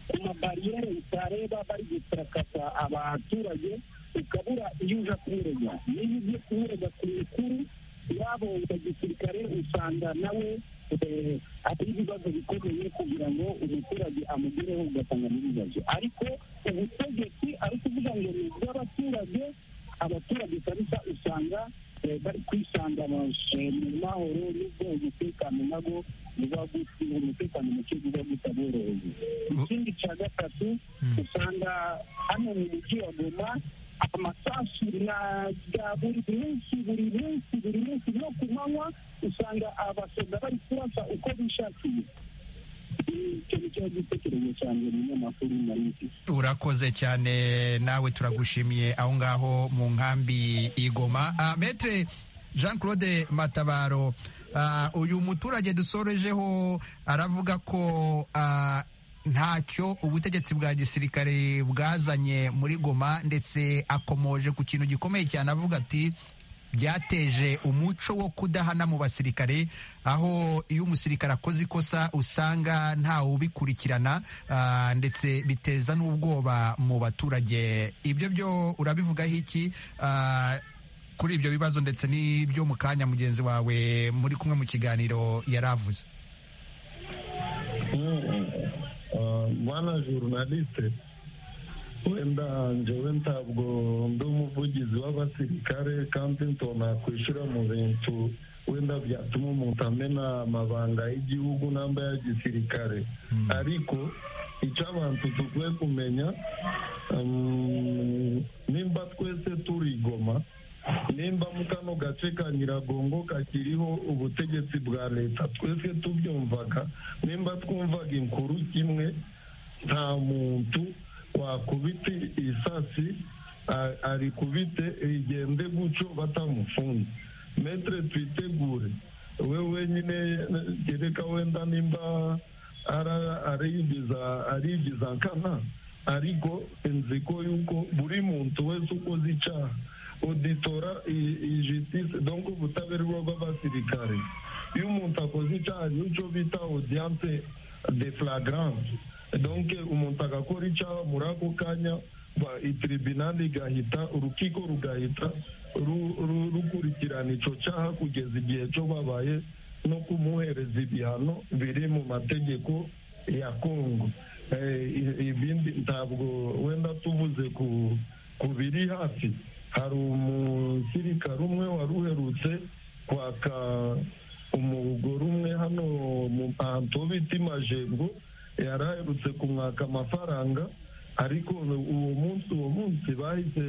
ku mabariyeri bitareba bari gutakata abaturage ukabura iyo uja kumurega niyo ugiye kumurega ku mikuru yabo ya gisirikare usanga nawe eh, ari ibibazo bikomeye kugira ngo umuturage amugereho ugasanga n'ibibazo ariko ubutegetsi ari kuvuga ngo ni ubw'abaturage abaturage kabisa usanga eh, bari kwisanga mu eh, mu mahoro n'ubwo umutekano nabwo uba gusiga umutekano muke uba utaboroheye ikindi cya gatatu usanga hano mu mujyi wa goma amasasu na bya buri munsi buri munsi buri munsi no ku manywa usanga abasoda bari kurasa uko bishakiye icyo ni cyo gitekerezo cyanjye mu nyamakuru nari mfite urakoze cyane nawe turagushimiye aho ngaho mu nkambi igoma Ah, metre jean claude matabaro ah, uyu muturage dusorejeho aravuga ko ah, ntacyo ubutegetsi bwa gisirikare bwazanye muri goma ndetse akomoje ku kintu gikomeye cyane avuga ati byateje umuco wo kudahana mu basirikare aho iyo umusirikare akoze ikosa usanga ntawe ubikurikirana ah, ndetse biteza n'ubwoba mu baturage ibyo byo urabivugaho iki Ah, kuri ibyo bibazo ndetse n'ibyo mu kanya mugenzi wawe muri kumwe mu kiganiro yari avuze Mm, mm. Um, mwana journaliste wenda njyewe ntabwo ndi umuvugizi w'abasirikare kandi ntonakwishyura mu bintu wenda byatuma umuntu amena amabanga y'igihugu n'amba ya gisirikare ariko icyo abantu dukwiye kumenya um, nimba twese turi i goma nimba mu kano gace ka nyiragongo kakiriho ubutegetsi bwa leta twese tubyumvaga nimba twumvaga inkuru kimwe nta muntu wakubita isasi a- arikubite rigende gutyo batamufunze metre twitegure we wenyine gereka wenda nimba ara- arigiza arigiza nkana ariko inziko yuko buri muntu wese ukoze icyaha oditora ijisitise donko ubutabera bw'abasirikare iyo umuntu akoze icyaha nicyo bita odiyanse de flagrante donke umuntu agakora icyaha muri ako kanya ba- itiribinali igahita urukiko rugahita ru- ru- rukurikirana icyo cyaha kugeza igihe cyo babaye no kumuhereza ibihano biri mu mategeko ya kongo Eh, i- ibindi ntabwo wenda tuvuze ku ku biri hafi hari umusirikare umwe wari uherutse kwaka umugore umwe hano mu ahantu ho bita imajengo yari aherutse kumwaka amafaranga ariko uwo munsi uwo munsi bahise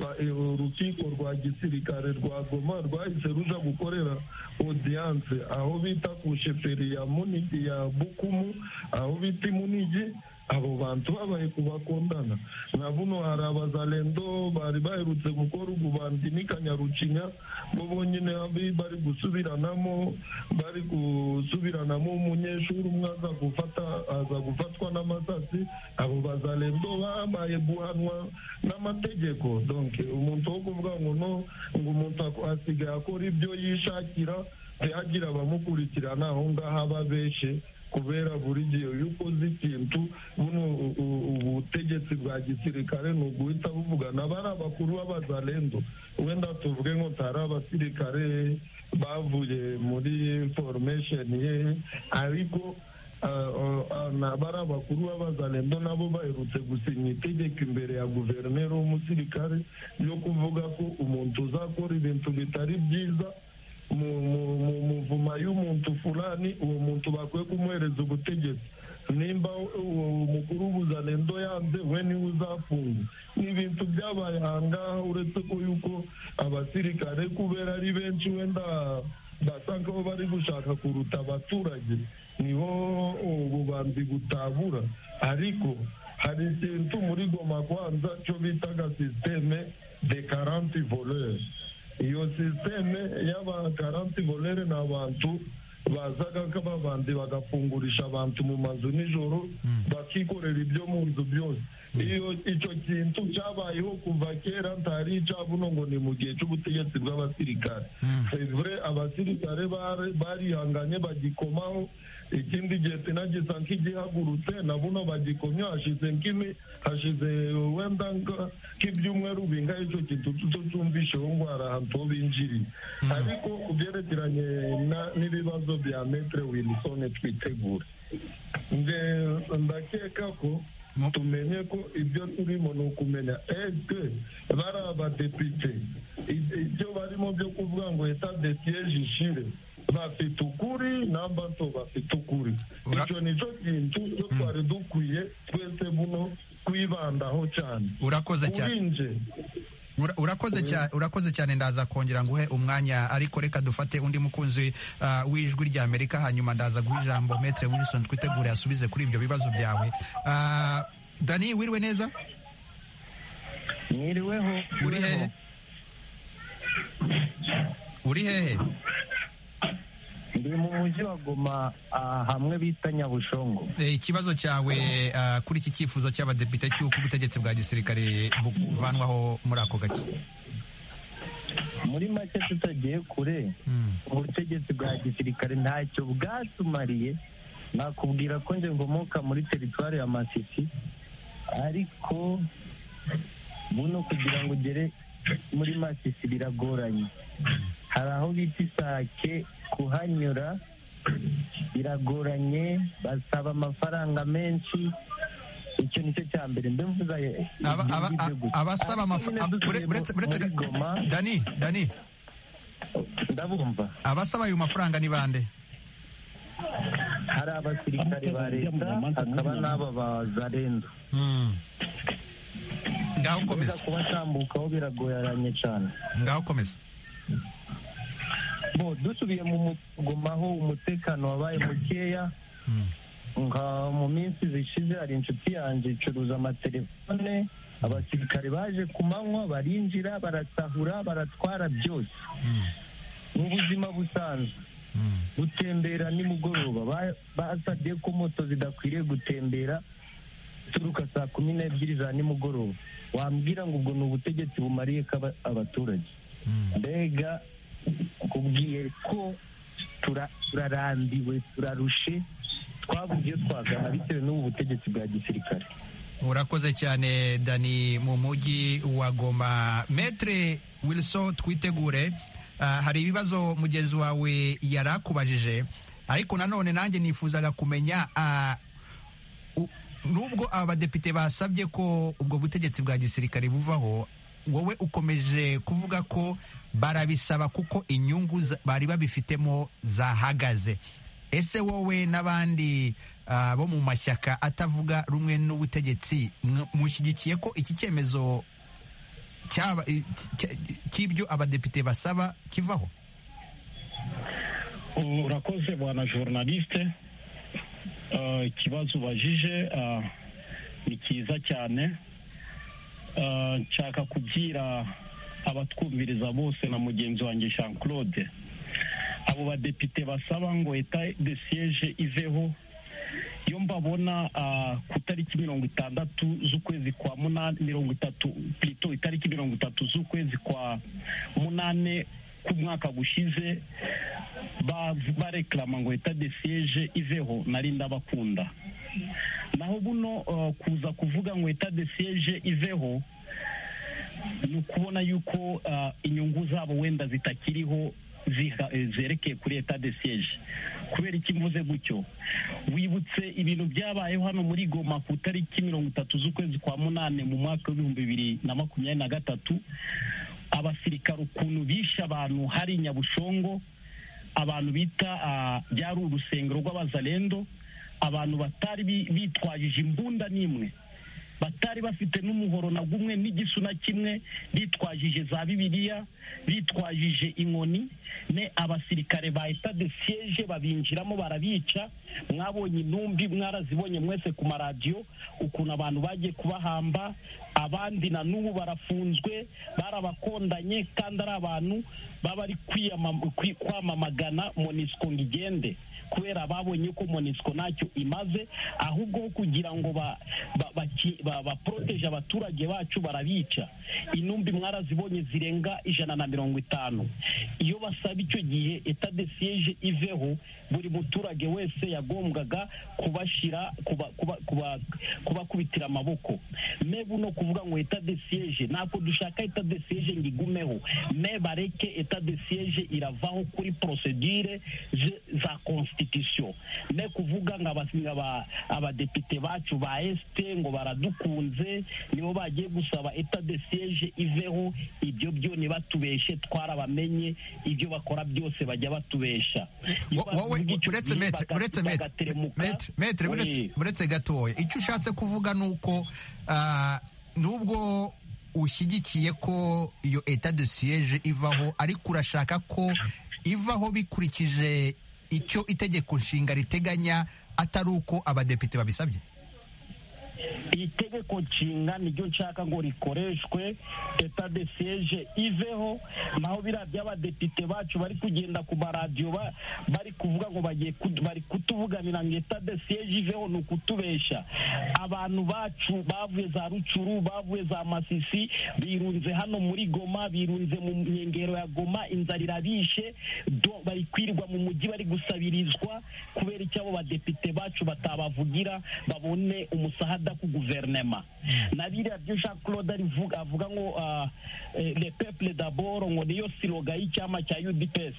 ba- eh, urukiko rwa gisirikare rwa goma rwahise ruja gukorera odiyanse aho bita ku sheferi ya munigi ya bukumu aho bita imunigi abo bantu babaye kubakundana na buno hari abazalendo bari baherutse gukora ububandi n'ikanyarucinya bo bonyine abi- bari gusubiranamo bari gusubiranamo umunyeshuri umwe aza gufata aza gufatwa n'amasasi abo bazalendo babaye guhanwa n'amategeko donc umuntu wo kuvuga ngo no ngo umuntu ak- asigaye akora ibyo yishakira ntihagire abamukurikirana aho ngaho ababeshe kubera buri gihe iyo ukoze ikintu buno u- u- ubutegetsi bwa gisirikare ni uguhita buvuga nabo ari abakuru b'abazalendo wenda tuvuge ngo ntari abasirikare bavuye muri formation ye ariko ah, ah, ah, nabo ari abakuru b'abazalendo nabo baherutse gusinya itegeko imbere ya guverineri w'umusirikare ryo kuvuga ko umuntu uzakora ibintu bitari byiza mu mu- mu muvuma y'umuntu fulani uwo muntu bakwiye kumuhereza ubutegetsi nimba uwo mukuru w'ubuzalendo yanze we niwe uzafunga ni ibintu byabaye ahangaha uretse ko yuko abasirikare kubera ari benshi wenda basanga aho bari gushaka kuruta abaturage niho ububanzi butabura ariko hari ikintu muri goma kwanza cyo bitaga sisiteme de karanti voleri iyo sisiteme y'abagaranti volere ni abantu bazaga nk'ababandi bagafungurisha abantu mu mazu nijoro bakikorera ibyo mu nzu byose iyo icyo kintu cyabayeho kuva kera ntari icabuno ngo ni mu gihe cy'ubutegetsi bw'abasirikare sevure abasirikare bare- barihanganye bagikomaho ikindi gihe sinagisa nk'igihagurutse nabuno bagikomye hashize nk'imi hashize wenda nka- nk'ibyumweru bingahe icyo kintu tuto cyumvisheho ngo hari ahantu ho binjiriye ariko ku byerekeranye na- n'ibibazo bya metre wilson twitegura nge ndakeka ko tumenye ko ibyo turimo ni ukumenya ese bari abadepite i- ibyo barimo byo kuvuga ngo eta de siege ishire bafite ukuri namba nto bafite ukuri icyo nicyo kintu cyo twari dukwiye twese buno kwibandaho cyane urakoze cyane kuri nje Ura- urakoze cyane urakoze cyane ndaza kongera nguhe umwanya ariko reka dufate undi mukunzi ah, w'ijwi rya Amerika hanyuma ndaza guha ijambo Metre Wilson twitegure asubize kuri ibyo bibazo byawe Ah, Dani wiriwe neza mwiriweho uri hehe uri hehe ndi mu mujyi wa goma ah, hamwe bita nyabushongo Eh, ikibazo cyawe ah, kuri iki cyifuzo cy'abadepite cy'uko ubutegetsi bwa gisirikare buvanwaho muri ako gace muri make tutagiye kure ubutegetsi bwa gisirikare ntacyo bwatumariye nakubwira ko njye ngomoka muri teritwari ya masisi ariko buno kugira ngo ugere muri masisi biragoranye hari aho bita isake kuhanyura biragoranye basaba amafaranga menshi icyo ni cyo cya mbere mbivuga Aba- aba- abasaba amafaranga dani dani ndabumva abasaba ayo mafaranga ni bande hari abasirikare ba leta hakaba n'aba ba zarendo ngaho komeza kubatambukaho biragoranye cyane ngaho komeza bo dusubiye mu mugomaho umutekano wabaye mukeya nka mu minsi zishize hari inshuti yanjye icuruza amatelefone abasirikare baje ku manywa barinjira barasahura baratwara byose mu buzima busanzwe gutembera nimugoroba Ba- basabye ko moto zidakwiriye gutembera turuka saa kumi n'ebyiri za nimugoroba wambwira ngo ubwo ni ubutegetsi bumariye ko aba- abaturage mbega kubwiye ko tura- turarambiwe turarushe twabuze iyo twagana bitewe n'ubu butegetsi bwa gisirikare urakoze cyane dani mu mujyi wa goma metre wilson twitegure ah, hari ibibazo mugenzi wawe yari akubajije ariko nanone nanjye nifuzaga kumenya ah, u- nubwo aba badepite basabye ko ubwo butegetsi bwa gisirikare buvaho wowe ukomeje kuvuga ko barabisaba kuko inyungu za- bari babifitemo zahagaze ese wowe n'abandi ah, bo mu mashyaka atavuga rumwe n'ubutegetsi mw- mushyigikiye ko iki cyemezo cyaba- i- cy- cy'ibyo abadepite basaba kivaho urakoze bwana journaliste Eh, ikibazo ubajije eh, ni cyiza cyane Eh, nshaka kubwira abatwumviriza bose na mugenzi wanjye jean claude abo badepite basaba ngo eta de siege iveho iyo mbabona ah, ku itariki mirongo itandatu z'ukwezi kwa munani mirongo itatu plito itariki mirongo itatu z'ukwezi kwa munane k'umwaka gushize ba- bareklama ngo eta de siege iveho nari ndabakunda naho buno uh, kuza kuvuga ngo eta de siege iveho ni ukubona yuko uh, inyungu zabo wenda zitakiriho ziha- eh, zerekeye kuri eta de siege kubera iki mvuze gutyo wibutse ibintu byabayeho hano muri goma ku itariki mirongo itatu z'ukwezi kwa munane mu mwaka w'ibihumbi bibiri na makumyabiri na gatatu abasirikare ukuntu bishe abantu hari nyabushongo abantu bita ah, byari urusengero rw'abazalendo abantu batari bi- bitwajije imbunda n'imwe batari bafite n'umuhoro na gumwe n'igisu na kimwe bitwajije za bibiliya bitwajije inkoni ne abasirikare ba eta de siege babinjiramo barabica mwabonye intumbi mwarazibonye mwese ku maradiyo ukuntu abantu bagiye kubahamba abandi na n'ubu barafunzwe barabakondanye kandi ari abantu baba bari kwiyamam- kwi- kwamamagana monisiko ngo igende kubera babonye ko monisiko ntacyo imaze ahubwo ho kugira ngo ba- ba- baki- ba- baporoteje abaturage bacu barabica intumbi mwarazibonye zirenga ijana na mirongo itanu iyo basaba icyo gihe eta de siege iveho buri muturage wese yagombwaga kubashyira kuba- kuba- kuba- kubakubitira amaboko me buno kuvuga ngo eta de siege ntabwo dushaka eta de siege ngo igumeho me bareke eta de siege iravaho kuri procedure ze- za constitution ne kuvuga ngo abas- ngo aba- abadepite bacu ba este ngo baradukunze nibo bagiye gusaba eta de siege iveho ibyo byo nibatubeshe twarabamenye ibyo bakora byose bajya batubesha Wo- wowe uretse metre uretse metre metre metre uretse- uretse gatoya icyo ushatse kuvuga ni uko ah, nubwo ushyigikiye ko iyo eta de siege ivaho ariko urashaka ko ivaho bikurikije icyo itegeko nshinga riteganya atari uko abadepite babisabye itegeko nshinga niryo nshaka ngo rikoreshwe eta de siege iveho naho biriya by'abadepite bacu bari kugenda ku maradiyo ba- bari kuvuga ngo bagiye kudu- bari kutuvuganira ngo eta de siege iveho ni ukutubesha abantu bacu bavuye za rucuru bavuye za masisi birunze hano muri goma birunze mu nkengero ya goma inzara irabishe do- bari kwirirwa mu mujyi bari gusabirizwa kubera icyo abo badepite bacu batabavugira babone umusahada ku guverinema na biriya byo jean claude arivuga- avuga ngo ah, eh, le peuple d'abord ngo niyo siroga y'icyama cya udps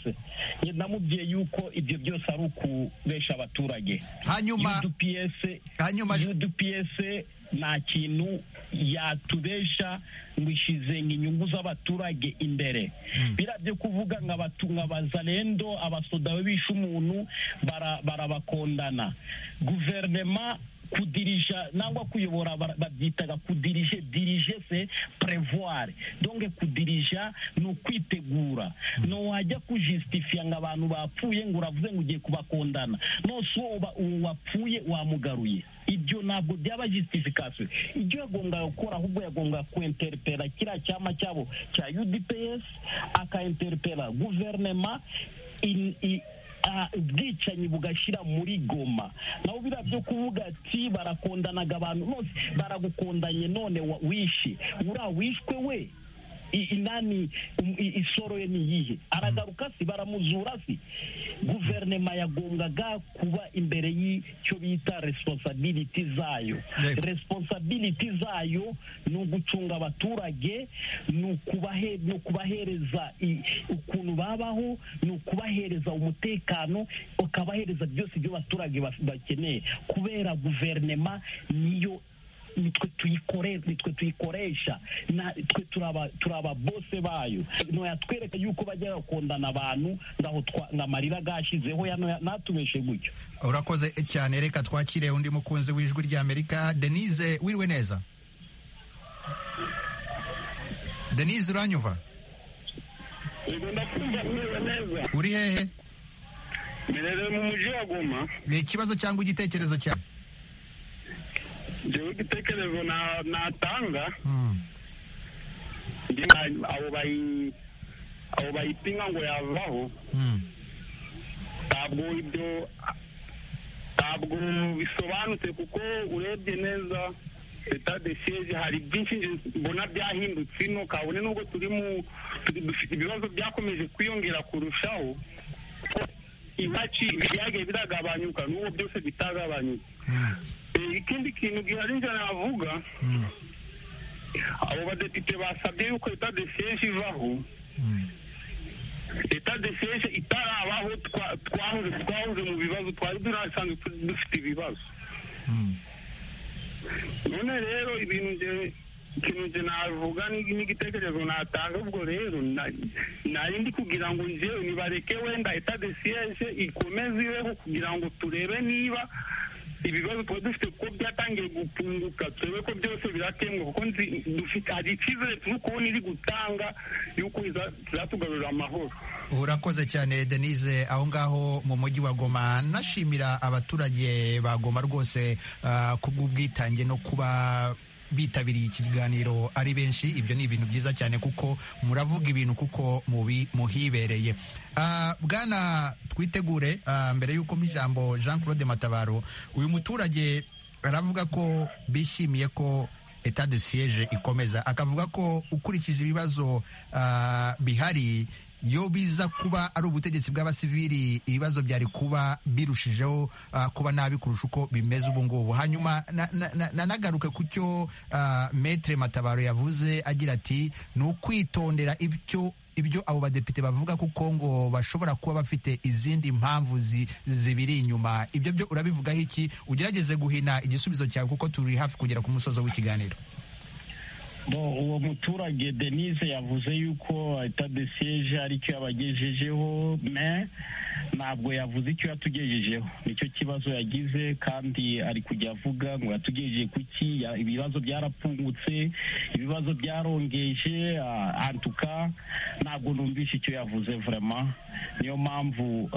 Njye namubwiye yuko ibyo byose ari ukubesha abaturage hanyuma UDPS, hanyuma UDPS nta kintu yatubesha ngo ishize inyungu z'abaturage imbere biriya byo kuvuga nk'abazarendo abasoda bishe umuntu barabakondana guverinoma kudirija nangwa kuyobora babyitaga kudirije dirije se prevoir donc kudirija ni ukwitegura no wajya kujistifia ngo abantu bapfuye ngo uravuze ngo ugiye kubakondana nose uwo wapfuye wamugaruye ibyo ntabwo byaba justification ibyo yagombaga gukora ahubwo yagombaga kwenterpera kiriya cyama cyabo cya udps akaenterpera guverinoma ubwicanyi bugashyira muri goma nawe biriya byo kuvuga ati barakondanaga abantu bose baragukondanye none wishe uriya wishwe we inani isoro ye niyihe aragaruka si baramuzura si guverinoma yagombaga kuba imbere y'icyo bita resiponsabiliti zayo resiponsabiliti zayo ni ugucunga abaturage ni ukubahereza ukuntu babaho ni ukubahereza umutekano ukabahereza byose ibyo abaturage bakeneye kubera guverinoma niyo nitwe tuyikorera nitwe tuyikoresha natwe turaba bose bayo ntiyatwereka yuko bajya bakundana abantu ngaho amarira gashizeho natubeshe gutyo urakoze cyane reka twakire undi mukunzi w'ijwi ry'amerika denise wiriwe neza denise uranyuva uri hehe mbere mu mujyi wa goma ni ikibazo cyangwa igitekerezo cyawe njyewe igitekerezo natanga abo bayipinga ngo yavaho ntabwo ibyo ntabwo bisobanutse kuko urebye neza leta de siege hari byinshi mbona byahindutse ino kabone n'ubwo turi mu dufite ibibazo byakomeje kwiyongera kurushaho iwacu ibyagiye biragabanyuka n'ubu byose bitagabanyuka ikindi kintu gihari njye navuga abo badepite basabye yuko leta de siege ivaho leta de siege itarabaho twahoze mu bibazo twari dusanzwe dufite ibibazo none rero ibintu ikintu njye navuga n'igitekerezo natanga ubwo rero nari ndi kugira ngo njyewe nibareke wenda leta de siege ikomeze ibeho kugira ngo turebe niba ibibazo tuba dufite kuko byatangiye gupunguka turebe ko byose birakemwa kuko dufite hari icyizere turi kubona iri gutanga yuko izatugarurira amahoro urakoze cyane denise aho ngaho mu mujyi wa goma nashimira abaturage ba goma rwose kubw'ubwitange no kuba bitabiriye iki kiganiro ari benshi ibyo ni ibintu byiza cyane kuko muravuga ibintu kuko muhibereye bwana twitegure mbere y'uko mu ijambo jean claude matabaro uyu muturage aravuga ko bishimiye ko eta de siege ikomeza akavuga ko ukurikije ibibazo bihari iyo biza kuba ari ubutegetsi bw'abasivili ibibazo byari kuba birushijeho kuba nabi kurusha uko bimeze ubu ngubu hanyuma nanagaruke ku cyo metere matabaro yavuze agira ati ni ukwitondera ibyo ibyo abo badepite bavuga kuko ngo bashobora kuba bafite izindi mpamvu zibiri inyuma ibyo byo urabivugaho iki ugerageze guhina igisubizo cyawe kuko turi hafi kugera ku musozo w'ikiganiro uwo muturage denise yavuze yuko etadesiyeje aricyo yabagejejeho me ntabwo yavuze icyo yatugejejeho nicyo kibazo yagize kandi ari kujya avuga ngo yatugejeje kuki ibibazo byarapfungutse ibibazo byarongeje antuka ntabwo numvise icyo yavuze vurema niyo mpamvu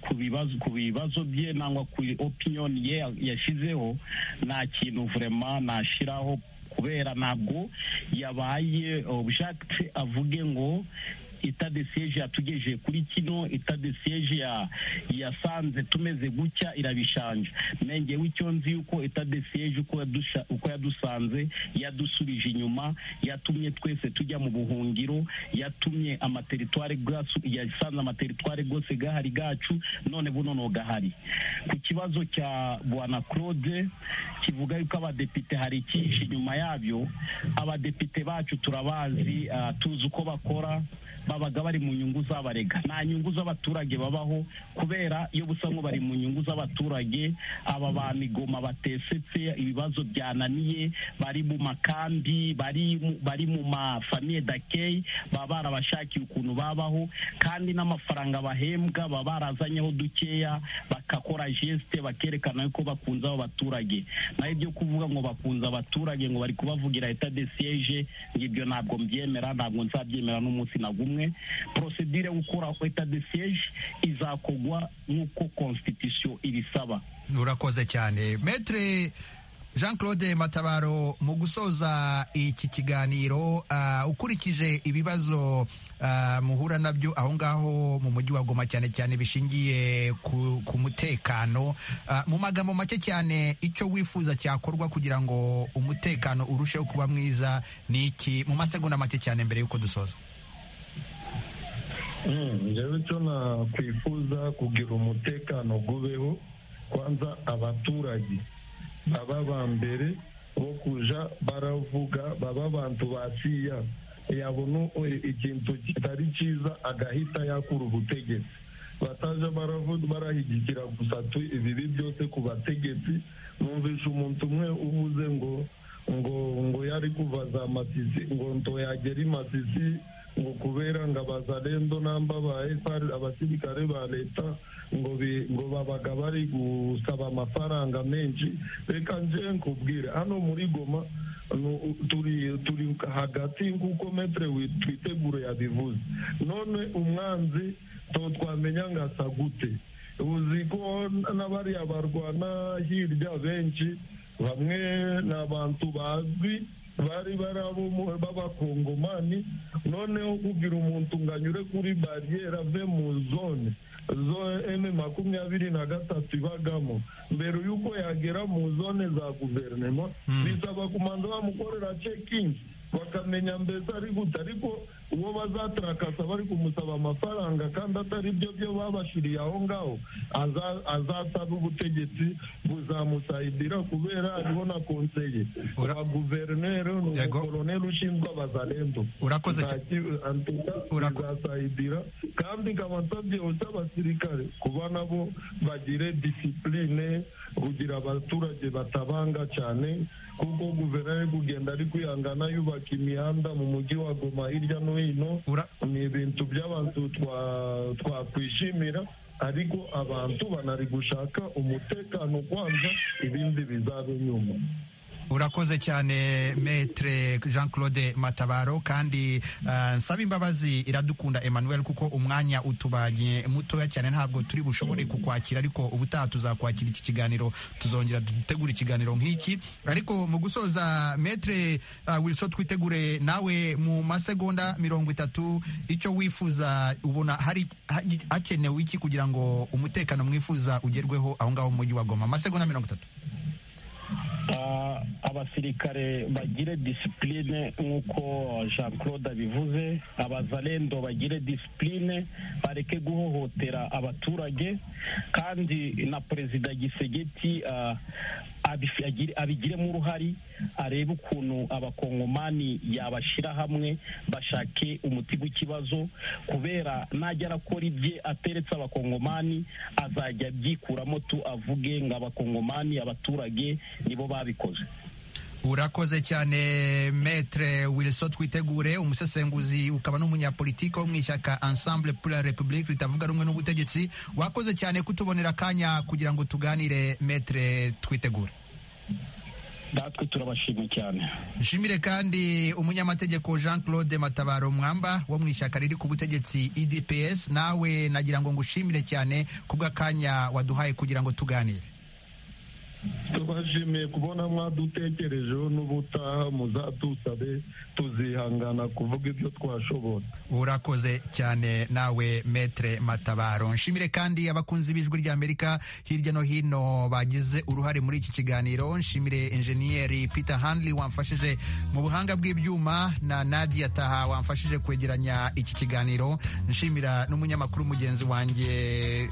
ku bibazo ku bibazo bye nangwa ku opiniyoni ye yashyizeho nta kintu vurema nashyiraho kubera ntabwo yabaye obushakiti avuge ngo itade siyeje yatugejeje kuri kino itade siyeje yasanze tumeze gutya irabishanje nenge w'icyo nzi yuko itade siyeje uko yadusanze yadusubije inyuma yatumye twese tujya mu buhungiro yatumye amateritware yasanze amateritware rwose gahari gacu none buno gahari ku kibazo cya bwana claude kivuga yuko abadepite hari icyinshi inyuma yabyo abadepite bacu turabazi tuzi uko bakora babaga bari mu nyungu z'abarega nta nyungu z'abaturage babaho kubera iyo busa nko bari mu nyungu z'abaturage aba ba migoma batesetse ibibazo byananiye bari mu makambi bari mu- bari mu mafamiye dakeyi baba barabashakiye ukuntu babaho kandi n'amafaranga bahembwa baba barazanyeho dukeya bakakora gesite bakerekana yuko bakunze abo baturage naho ibyo kuvuga ngo bakunze abaturage ngo bari kubavugira eta de siege ngo ibyo ntabwo mbyemera ntabwo nzabyemera n'umunsi na gumwe porosedire gukora eta de siege izakogwa nk'uko constitution ibisaba urakoze cyane metre jean claude matabaro mu gusoza iki kiganiro ah, ukurikije ibibazo ah, muhura nabyo aho ngaho mu mujyi wa goma cyane cyane bishingiye ku, ku mutekano Ah, mu magambo make cyane icyo wifuza cyakorwa kugira ngo umutekano urusheho kuba mwiza ni iki mu masegonda make cyane mbere y'uko dusoza njyewe icyo nakwifuza kugira umutekano gubeho kwanza abaturage baba ba mbere bo kuja baravuga baba abantu basiya yabona e- ikintu kitari cyiza agahita yakura ubutegetsi bataja baravuga barahigikira gusa tu ibibi byose ku bategetsi numvisha umuntu umwe uvuze ngo ngo ngo yari kuva za masisi ngo ntoyagera i masisi ngo kubera ngo abazalendo namba ba FR abasirikare ba leta ngo bi- ngo babaga bari gusaba amafaranga menshi reka nje nkubwire hano muri goma nu- turi turi hagati nk'uko metre wi- twiteguro yabivuze none umwanzi to twamenya ngo asa gute uzi ko n'abariya barwana hirya benshi bamwe ni abantu bazwi bari bari abo mu- b'abakongomani noneho kugira umuntu ngo anyure kuri bariyeri ave mu zone zo eme makumyabiri na gatatu ibagamo mbere y'uko yagera mu zone za guverinoma bisaba kumanza bamukorera cekingi bakamenya mbese ari gute ariko uwo bazatrakasa bari kumusaba amafaranga kandi atari byo byo babashiriye aho ngaho aza- azasaba ubutegetsi buzamusaidira kubera ariho na konseye wa guverineri ni umukoroneri ushinzwe abazalendo Urakoze cyane. Nta- antuka bizasayidira kandi nkaba nsabye ose abasirikare kuba nabo bagire disipurine kugira abaturage batabanga cyane kuko guverineri kugenda ari kwihangana yubaka imihanda mu mujyi wa goma hirya no hino ni ibintu by'abantu twa- twakwishimira ariko abantu banari gushaka umutekano kwanza ibindi bizabe nyuma urakoze cyane metre jean claude matabaro kandi ah, nsaba imbabazi iradukunda emmanuel kuko umwanya utubanye mutoya cyane ntabwo turi bushobore kukwakira ariko ubutaha tuzakwakira iki kiganiro tuzongera dutegura ikiganiro nk'iki ariko mu gusoza metre ah, wilson twitegure nawe mu masegonda mirongo itatu icyo wifuza ubona hari hagi- hakenewe iki kugira ngo umutekano mwifuza ugerweho aho ngaho mu mujyi wa goma masegonda mirongo itatu Ah, abasirikare bagire disipurine nk'uko jean claude abivuze abazalendo bagire disipurine bareke guhohotera abaturage kandi na perezida gisegeti ah, abif- agire- abigiremo uruhari arebe ukuntu abakongomani yabashyira hamwe bashake umuti w'ikibazo kubera najya arakora ibye ateretse abakongomani azajya abyikuramo tu avuge ngo abakongomani abaturage nibo babikoze urakoze cyane metre wilson twitegure umusesenguzi ukaba n'umunyapolitiki wo mu ishyaka ensemble pour la république ritavuga rumwe n'ubutegetsi wakoze cyane kutubonera akanya kugira ngo tuganire metre twitegure natwe turabashima cyane nshimire kandi umunyamategeko jean claude matabaro mwamba wo mu ishyaka riri ku butegetsi idps nawe nagira ngo ngushimire cyane kubw'akanya waduhaye kugira ngo tuganire tubashimiye kubona mwadutekerejeho n'ubutaha muzadusabe tuzihangana kuvuga ibyo twashobora urakoze cyane nawe metre matabaro nshimire kandi abakunzi b'ijwi rya amerika hirya no hino bagize uruhare muri iki kiganiro nshimire enjeniyeri peter hanley wamfashije mu buhanga bw'ibyuma na nadia taha wamfashije kwegeranya iki kiganiro nshimira n'umunyamakuru mugenzi wanjye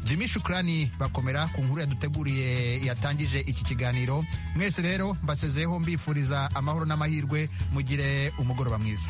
Jimmy Shukrani bakomera ku nkuru yaduteguriye yatangije iki kiganiro mwese rero mbasezeho mbifuriza amahoro n'amahirwe mugire umugoroba mwiza